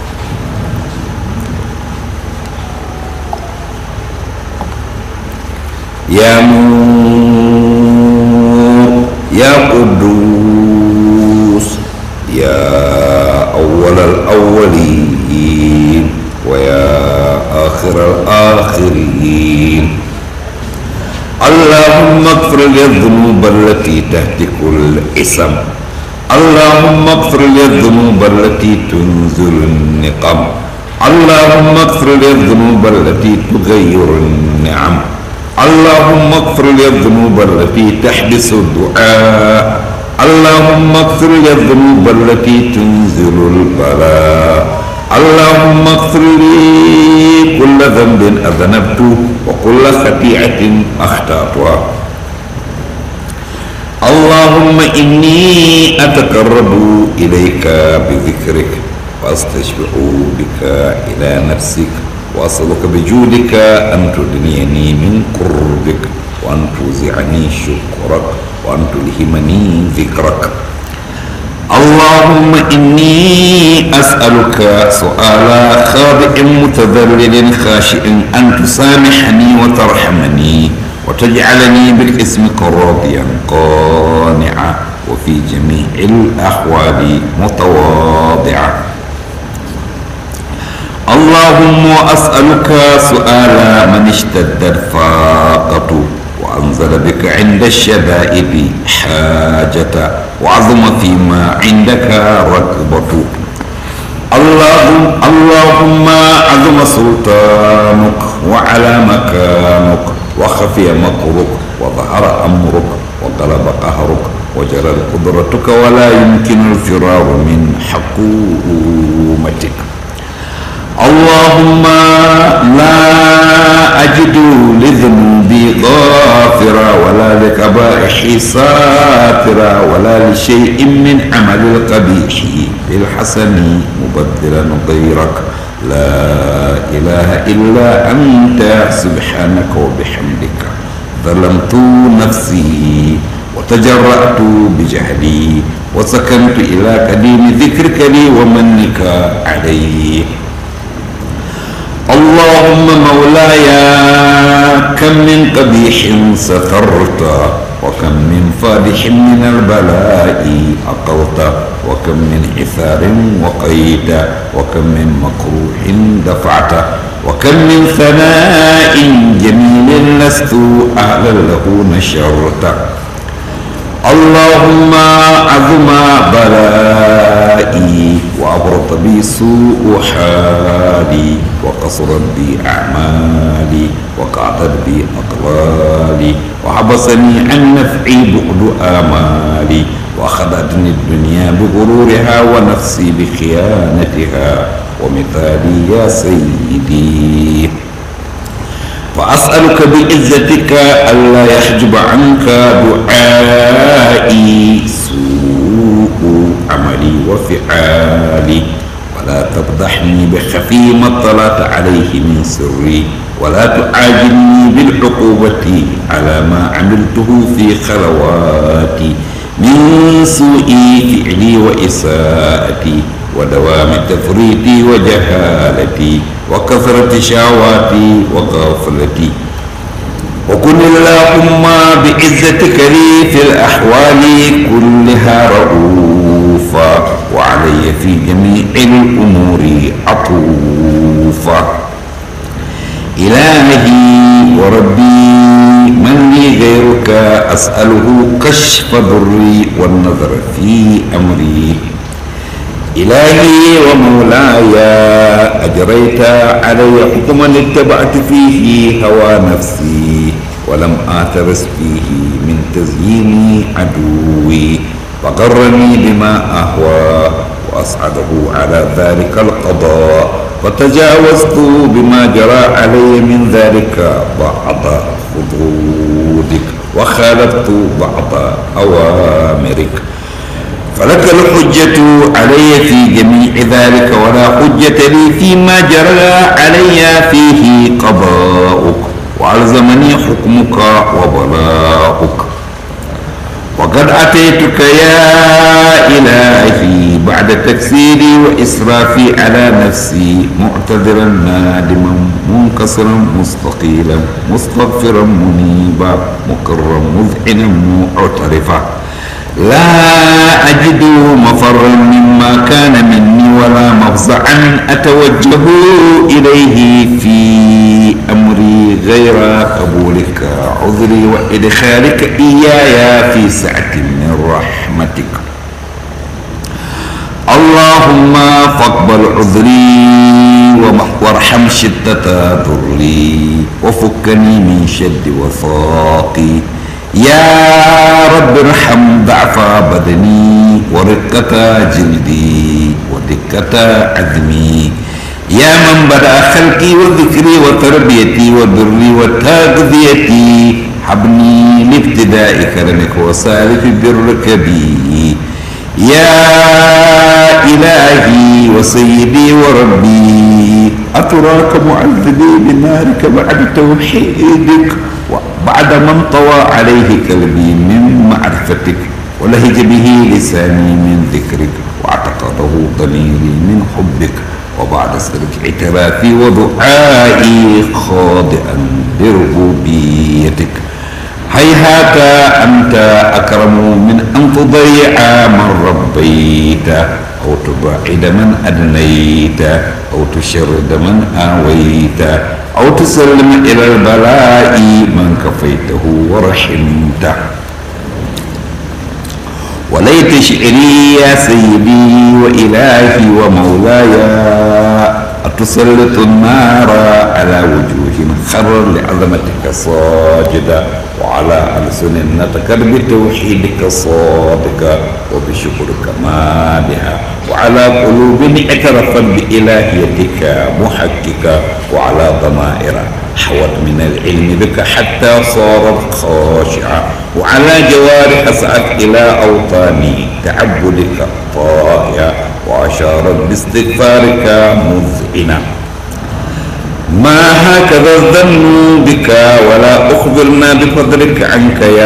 يا نور يا قدوس يا أول الأولين ويا آخر الآخرين اللهم اغفر لي الذنوب التي تهتك الاسم اللهم اغفر لي الذنوب التي تنزل النقم اللهم اغفر لي الذنوب التي تغير النعم اللهم اغفر لي الذنوب التي تحبس الدعاء اللهم اغفر لي الذنوب التي تنزل البلاء اللهم اغفر لي كل ذنب أذنبته وكل خطيئة أخطأتها اللهم إني أتقرب إليك بذكرك وأستشفع بك إلى نفسك وأسألك بجودك أن تدنيني من قربك وأن توزعني شكرك وأن تلهمني ذكرك اللهم إني أسألك سؤال خاضع متذلل خاشع أن تسامحني وترحمني وتجعلني بالاسمك راضيا قانعا وفي جميع الأحوال متواضعا اللهم أسألك سؤال من اشتدت فاقته وأنزل بك عند الشدائد حاجة وعظم فيما عندك رغبة اللهم اللهم عظم سلطانك وعلى مكانك وخفي مكرك وظهر أمرك وغلب قهرك وجرت قدرتك ولا يمكن الفرار من حكومتك اللهم لا أجد لذنوبي غافرا ولا لكبائحي ساترا ولا لشيء من عمل القبيح بالحسن مبدلا غيرك لا إله إلا أنت سبحانك وبحمدك ظلمت نفسي وتجرأت بجهلي وسكنت إلى قديم ذكرك لي ومنك علي اللهم مولاي كم من قبيح سترت وكم من فادح من البلاء أقلت وكم من عثار وقيت وكم من مكروه دفعت وكم من ثناء جميل لست أهلا له نشرت اللهم عظم بلائي وأبرط بي سوء حالي وقصرت بي أعمالي وقعدت بي أقلالي وحبسني عن نفعي بعد آمالي وأخذتني الدنيا بغرورها ونفسي بخيانتها ومثالي يا سيدي فأسألك بعزتك ألا يحجب عنك دعائي سوء عملي وفعالي ولا تفضحني بخفي ما اطلعت عليه من سري ولا تعاجلني بالعقوبة على ما عملته في خلواتي من سوء فعلي وإساءتي ودوام تفريطي وجهالتي وكثرة شهواتي وغفلتي وكن اللهم بعزتك لي في الأحوال كلها رؤوفا وعلي في جميع الأمور عطوفا إلهي وربي من لي غيرك أسأله كشف ضري والنظر في أمري إلهي ومولاي أجريت علي حكما اتبعت فيه هوى نفسي ولم آترس فيه من تزيين عدوي فغرني بما أهوى وأسعده على ذلك القضاء فتجاوزت بما جرى علي من ذلك بعض خطودك وخالفت بعض أوامرك فلك الحجة علي في جميع ذلك ولا حجة لي فيما جرى علي فيه قضاؤك وألزمني حكمك وبلاؤك وقد أتيتك يا إلهي بعد تكسيري وإسرافي على نفسي معتذرا نادما منكسرا مستقيلا مستغفرا منيبا مقرا مذعنا معترفا لا أجد مفرا مما كان مني ولا مفزعا أتوجه إليه في أمري غير قبولك عذري وإدخالك إياي في سعة من رحمتك اللهم فاقبل عذري وارحم شدة ضري وفكني من شد وثاقي يا رب ارحم ضعف بدني ورقة جلدي ودقة عزمي يا من بدأ خلقي وذكري وتربيتي وبري وتغذيتي حبني لابتداء كرمك وسالف برك بي يا إلهي وسيدي وربي أتراك معذبي بنارك بعد توحيدك بعد من طوى عليه قلبي من معرفتك ولهج به لساني من ذكرك واعتقده ضميري من حبك وبعد سلك اعترافي ودعائي خاضئا بربوبيتك هيهات أنت أكرم من أن تضيع من ربيت أو تبعد من أدنيت أو تشرد من آويت أو تسلم إلى البلاء من كفيته ورحمته وليت شعري يا سيدي وإلهي ومولاي أتسلط النار على وجوه خر لعظمتك صاجدا وعلى ألسن نتكر بتوحيدك صادقا وبشكرك مادحا وعلى قلوب اعترفت بإلهيتك محققة وعلى ضمائر حوت من العلم بك حتى صارت خاشعة وعلى جوارح سعت إلى أوطان تعبدك طائعة وأشارت باستغفارك مذعنة ما هكذا الظن بك ولا أخبرنا بفضلك عنك يا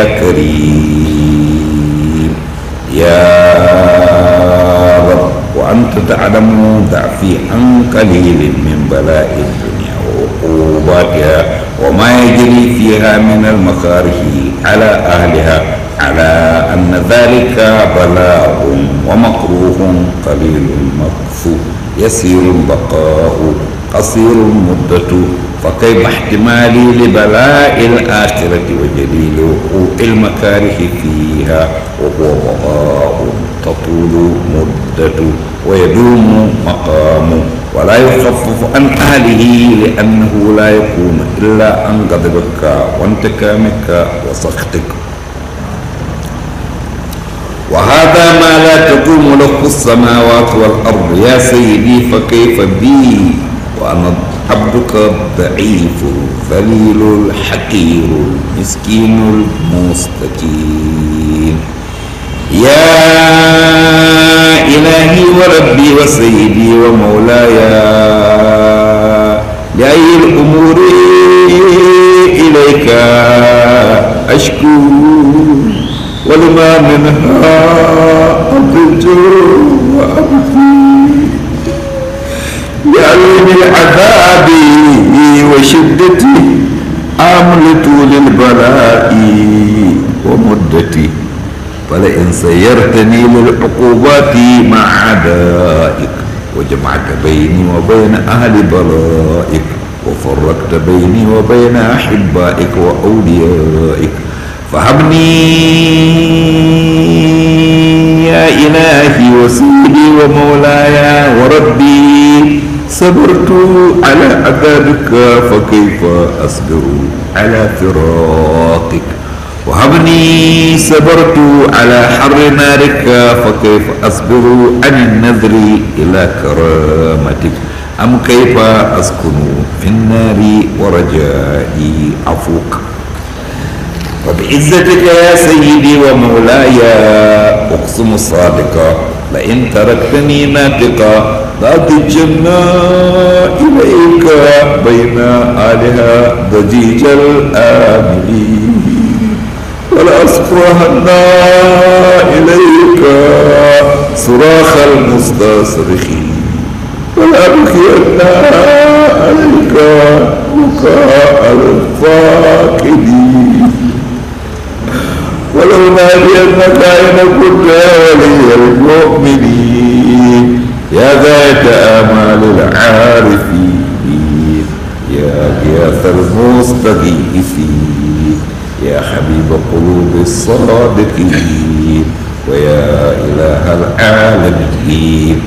كريم يا رب وأنت تعلم ضعفي عن قليل من بلاء الدنيا وعقوباتها وما يجري فيها من المكاره على أهلها على أن ذلك بلاء ومكروه قليل المكفو يسير البقاء قصير المدة فكيف احتمالي لبلاء الآخرة وجليل وقوع المكاره فيها وهو بقاء تطول مدة ويدوم مقام ولا يخفف عن أهله لأنه لا يكون إلا عن غضبك وانتقامك وسخطك وهذا ما لا تقوم له السماوات والأرض يا سيدي فكيف بي وأنا عبدك الضعيف الذليل الحقير المسكين المستكين يا إلهي وربي وسيدي ومولاي لأي الأمور إليك أشكو ولما منها أضج وأبكي لعلم العذاب وشدتي آمل طول البلاء ومدتي فلئن سيرتني للعقوبات مع عدائك وجمعت بيني وبين أهل بلائك وفرقت بيني وبين أحبائك وأوليائك فهبني يا إلهي وسيدي ومولاي وربي صبرت على عذابك فكيف أصبر على فراقك وهبني صبرت على حر نارك فكيف أصبر عن النذر إلى كرامتك أم كيف أسكن في النار ورجائي عفوك وبعزتك يا سيدي ومولاي أقسم صادقا لئن تركتني ناطقا لأضجنا إليك بين آلها ضجيج الآملين ولأصفرهن إليك صراخ المستصرخين ولأبكين عليك بكاء الفاقدين ولو نادينك أين كنت يا ولي المؤمنين يا غاية آمال العارفين يا غياث المستغيثين يا حبيب قلوب الصادقين ويا إله العالمين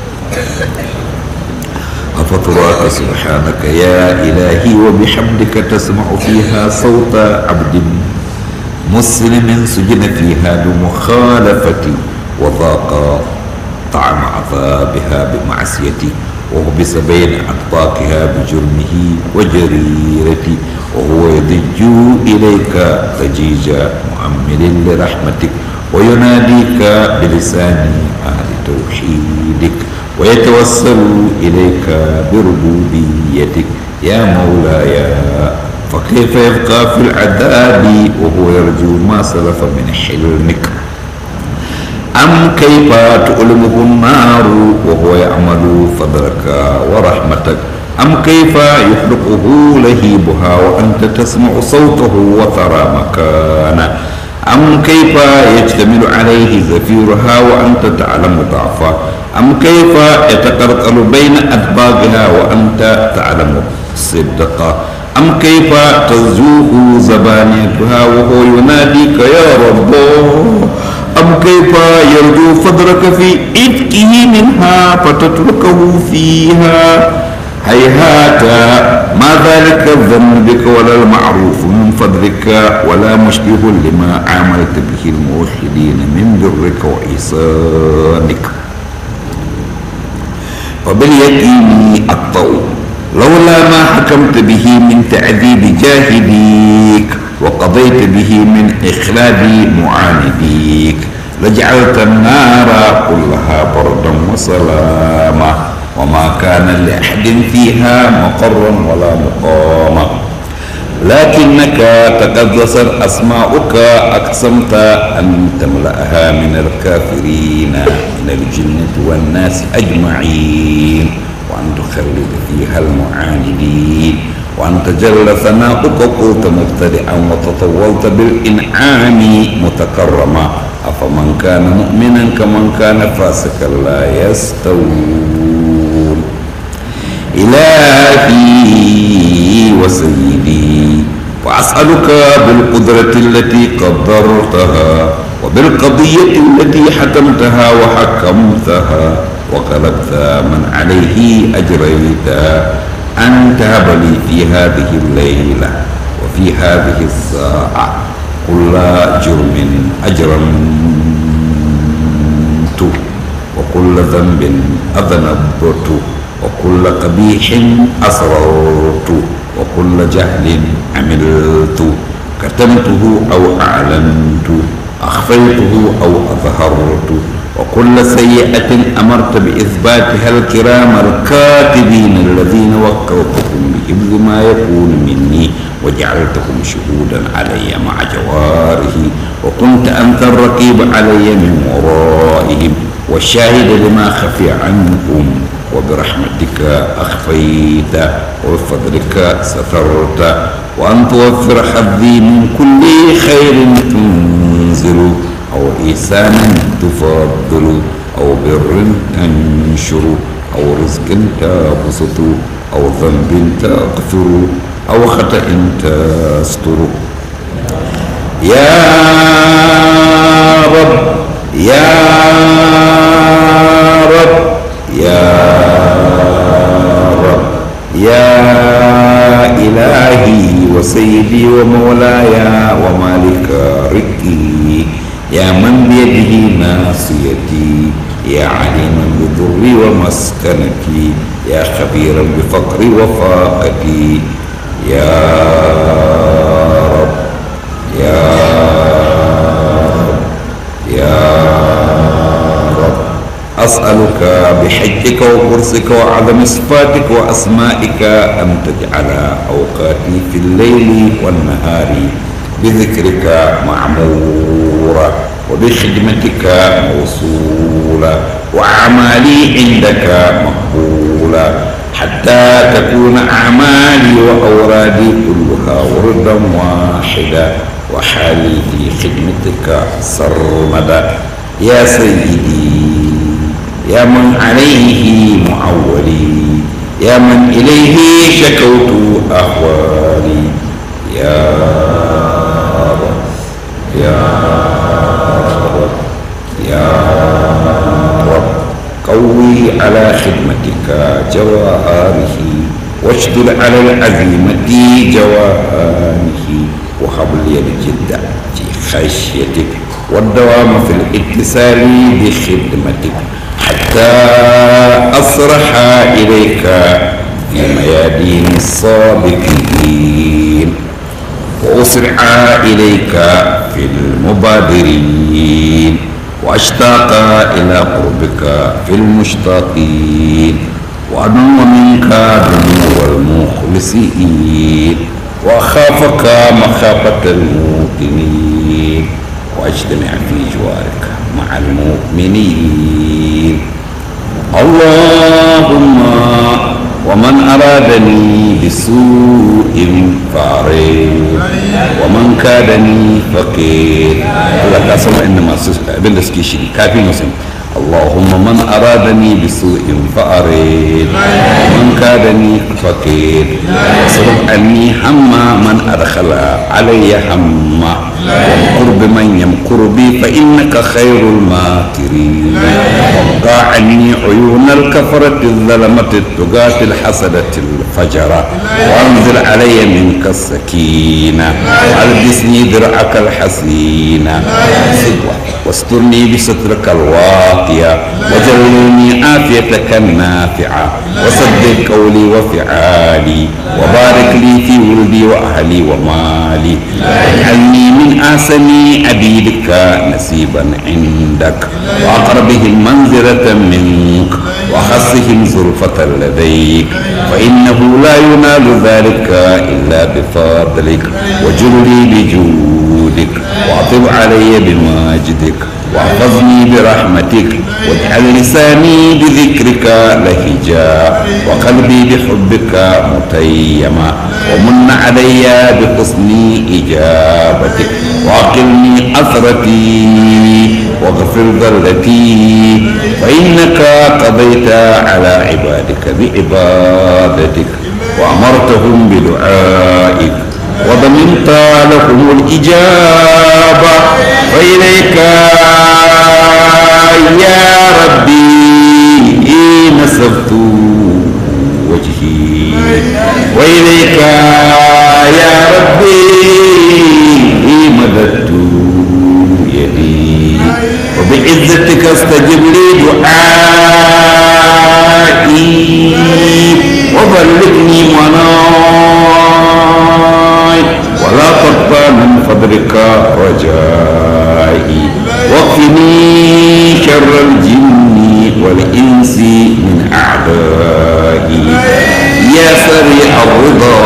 أفطرك سبحانك يا إلهي وبحمدك تسمع فيها صوت عبد مسلم سجن فيها بمخالفتي وذاق طعم عذابها بمعصيتي وحبس بين أطباقها بجرمه وجريرتي وهو يضج إليك ضجيج مؤمل لرحمتك ويناديك بلسان أهل توحيدك ويتوسل إليك بربوبيتك يا مولاي فكيف يبقى في العذاب وهو يرجو ما سلف من حلمك أم كيف تؤلمه النار وهو يعمل فضلك ورحمتك أم كيف يخلقه لهيبها وأنت تسمع صوته وترى مكانه أم كيف يجتمل عليه زفيرها وأنت تعلم ضعفه أم كيف يتقرقل بين أدباغها وأنت تعلم صدقه أم كيف تزوه زبانيتها وهو يناديك يا رب أم كيف يرجو فضلك في إفكه منها فتتركه فيها هيهات ما ذلك الظن بك ولا المعروف من فضلك ولا مشبه لما عاملت به الموحدين من برك وإحسانك فباليقين الطول لولا ما حكمت به من تعذيب جاهديك وقضيت به من إخلاد معانديك لجعلت النار كلها بردا وسلاما وما كان لأحد فيها مقرا ولا مقاما لكنك تقدست أسماؤك أقسمت أن تملأها من الكافرين من الجنة والناس أجمعين وأن تخلد فيها المعاندين وأن تجل ثناؤك قلت مبتدئا وتطولت بالإنعام متكرما أفمن كان مؤمنا كمن كان فاسقا لا يستوون إلهي وسيدي وأسألك بالقدرة التي قدرتها وبالقضية التي حكمتها وحكمتها وغلبت من عليه أجريتها أن تهب لي في هذه الليلة وفي هذه الساعة كل جرم أجرمت وكل ذنب أذنبت وكل قبيح أسررت وكل جهل عملت كتمته أو أعلنت أخفيته أو أظهرت وكل سيئة أمرت بإثباتها الكرام الكاتبين الذين وكلتهم بحفظ ما يكون مني وجعلتهم شهودا علي مع جواره وكنت أنت الرقيب علي من ورائهم والشاهد لما خفي عنهم وبرحمتك أخفيت وبفضلك سترت وأن توفر حظي من كل خير تنزل أو إحسان تفضل أو بر تنشر أو رزق تبسط أو ذنب تغفر أو خطأ تستر يا رب يا رب يا رب يا إلهي وسيدي ومولاي ومالك رقي يا من بيده ناصيتي يا عليما بضري ومسكنتي يا خبيرا بفقري وفاقتي يا رب يا رب يا رب أسألك بحجك وقرصك وعظم صفاتك وأسمائك أن تجعل أوقاتي في الليل والنهار بذكرك معمورة وبخدمتك موصولة وأعمالي عندك مقبولة حتى تكون أعمالي وأورادي كلها وردا واحدا وحالي في خدمتك سرمدا يا سيدي يا من عليه معولي يا من إليه شكوت أهوالي يا رب يا رب يا رب قوي على خدمتك جواهره واشدد على العزيمة جواهره وهب لي الجد في خشيتك والدوام في الاتصال بخدمتك حتى أصرح إليك في ميادين الصادقين وأسرع إليك في المبادرين وأشتاق إلى قربك في المشتاقين وأدنو منك دنو المخلصين وأخافك مخافة الموقنين واجتمع في جوارك مع المؤمنين اللهم ومن أرادني بسوء فارد ومن كادني فقير الله كاسم إنما ابن دسكيشي كافي مسلم اللهم من أرادني بسوء فأريد ومن كادني فقير واصرف عني هم من أدخل علي هم وامكر بمن يمكر بي فإنك خير الماكرين وابقى عني عيون الكفرة الظلمة التقاة الحسدة الفجرة وانزل علي منك السكينة والبسني درعك الحسينة واسترني بسترك الواقية وجلني عافيتك النافعة وصدق قولي وفعالي وبارك لي في ولدي وأهلي ومالي واجعلني من أحسن عبيدك نسيبا عندك وأقربهم منزلة منك وخصهم زلفة لديك فإنه لا ينال ذلك إلا بفضلك وجلي بجودك واطب علي بماجدك واحفظني برحمتك واجعل لساني بذكرك لهجا وقلبي بحبك متيما ومن علي بحسن إجابتك وأقلني أثرتي واغفر ذلتي فإنك قضيت على عبادك بعبادتك وأمرتهم بدعائك وضمنت لهم الإجابة وإليك يا ربي نسبت وجهي وإليك يا ربي مددت يدي وبعزتك استجب لي دعائي وبلغني مناي ولا تقطع من فضلك رجائي واكفني شر الجن والإنس من أعدائي يا سريع الرضا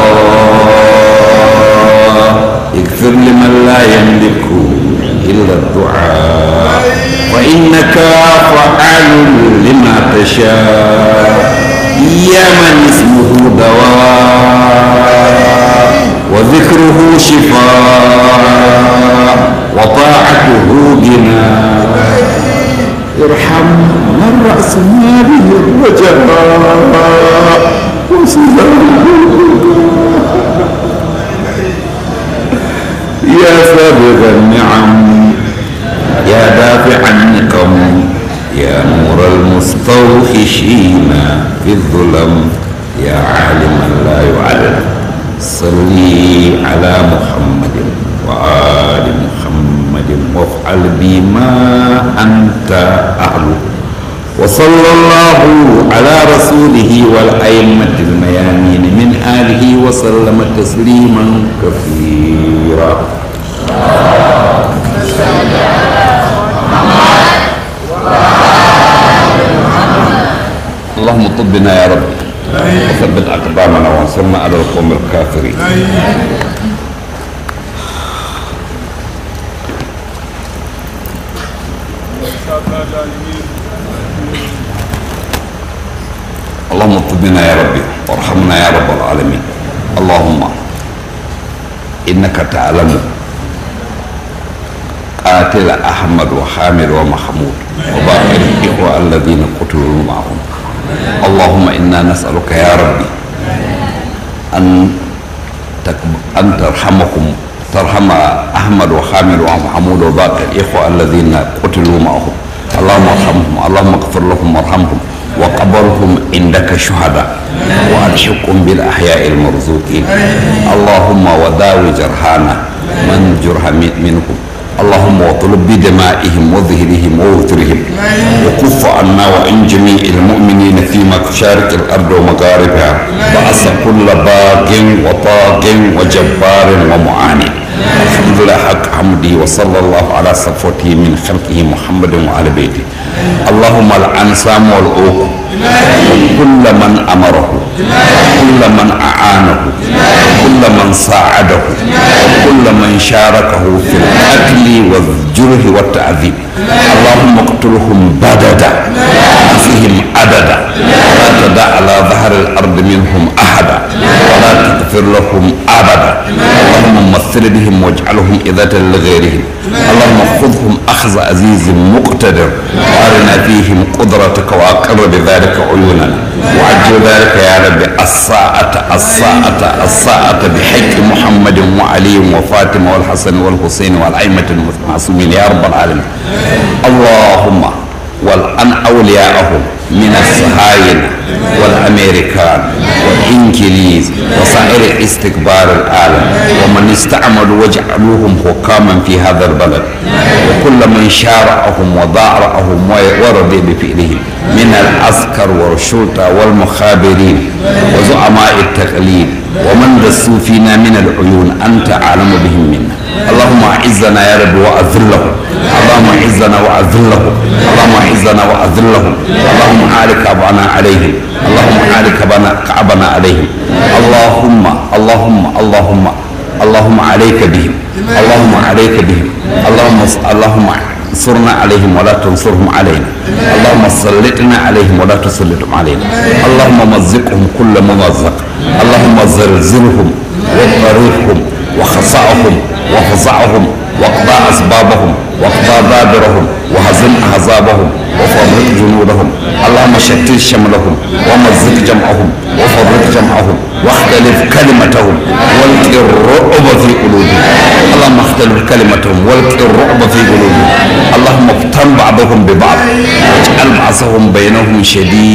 اغفر لمن لا يملك إلا الدعاء وإنك فعال لما تشاء يا من اسمه دواء وذكره شفاء وطاعته غنى ارحم من رأس ماله الرجاء وسلامه يا سابغ النعم يا دافع النقم يا نور المستوحشين في الظلم يا عالما لا يعلم صلي على محمد وآل محمد وافعل بما أنت أهله وصلى الله على رسوله والأئمة الميامين من آله وسلم تسليما كثيرا اللهم طبنا يا رب وثبت أقدامنا وانصرنا على القوم الكافرين اللهم طبنا يا ربي وارحمنا يا رب العالمين اللهم إنك تعلم قاتل أحمد وحامد ومحمود وباقي الإخوة الذين قتلوا معهم اللهم إنا نسألك يا ربي أن تكب... أن ترحمكم ترحم أحمد وحامد ومحمود وباقي الإخوة الذين قتلوا معهم اللهم ارحمهم اللهم اغفر لهم وارحمهم وقبرهم عندك شهداء وألحقهم بالأحياء المرزوقين اللهم وداوي جرحانا من جرح منهم اللهم واطلب بدمائهم وظهرهم ووترهم وكف عنا وعن جميع المؤمنين في مشارق الارض ومغاربها بأس كل باغ وطاغ وجبار ومعاند الحمد لله حق حمدي وصلى الله على صفوته من خلقه محمد وعلى بيته اللهم العن سام والعوق وكل من امره وكل من اعانه وكل من ساعده وكل من شاركه في القتل والجرح والتعذيب اللهم اقتلهم بددا فيهم عددا ولا تدع على ظهر الارض منهم احدا ولا تغفر لهم ابدا اللهم مثل بهم واجعلهم إذة لغيرهم اللهم خذهم أخذ عزيز مقتدر وأرنا فيهم قدرتك وأقر بذلك عيوننا وعجل ذلك يا رب الساعة الساعة الساعة بحق محمد وعلي وفاطمة والحسن والحسين والأئمة المعصومين يا رب العالمين اللهم والأن أولياءهم من الصهاينة والأمريكان والإنجليز وسائر استكبار العالم ومن استعملوا وجعلوهم حكاما في هذا البلد وكل من شارعهم وضارعهم ورضي بفعلهم من العسكر والشرطة والمخابرين وزعماء التقليد ومن دسوا فينا من العيون أنت أعلم بهم منا اللهم أعزنا يا رب وأذلهم اللهم أعزنا وأذلهم اللهم أعزنا وأذلهم اللهم عالك كعبنا عليهم اللهم عالك كعبنا عليهم اللهم اللهم اللهم اللهم عليك بهم اللهم عليك بهم اللهم اللهم انصرنا عليهم ولا تنصرهم علينا اللهم سلطنا عليهم ولا تسلطهم علينا اللهم مزقهم كل ممزق اللهم زلزلهم واضطربهم وخصعهم وفزعهم واقضى اسبابهم واقضى دابرهم وهزم احزابهم وفرق جنودهم اللهم شتت شملهم ومزق جمعهم وفرق جمعهم واختلف كلمتهم والق الرعب في قلوبهم اللهم اختلف كلمتهم والق الرعب في قلوبهم اللهم افتن بعضهم ببعض واجعل بعضهم بينهم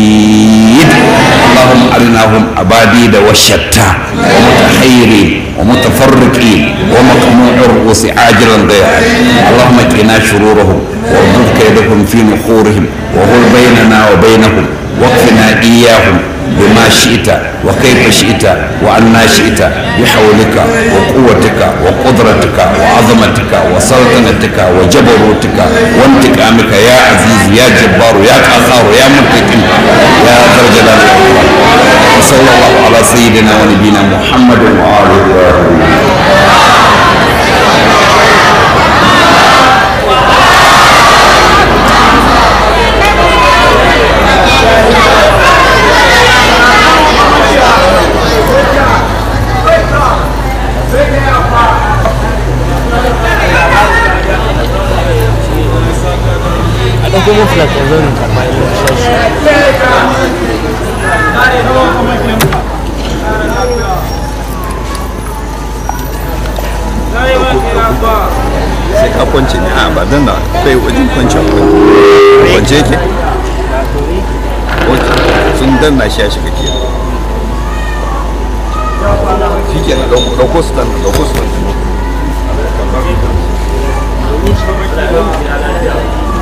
شديد اللهم ارناهم اباديد وشتى ومتحيرين ومتفرقين ومقموع الرؤوس عاجلا غير اللهم قنا شرورهم واردد كيدهم في نحورهم وهل بيننا وبينهم واكفنا اياهم بما شئت وكيف شئت وعنا شئت بحولك وقوتك وقدرتك وعظمتك وسلطنتك وجبروتك وانتقامك يا عزيز يا جبار يا قهار يا منتقم يا ذا الجلال والاكرام وصلى الله على سيدنا ونبينا محمد وآله وصحبه a ɗauko mun flat yanzu nan karɓa yanzu da shashi kwanci kwance yake ok sun danna shi ya shiga kenan shi ke na ɗauko su ɗan ɗauko su ɗan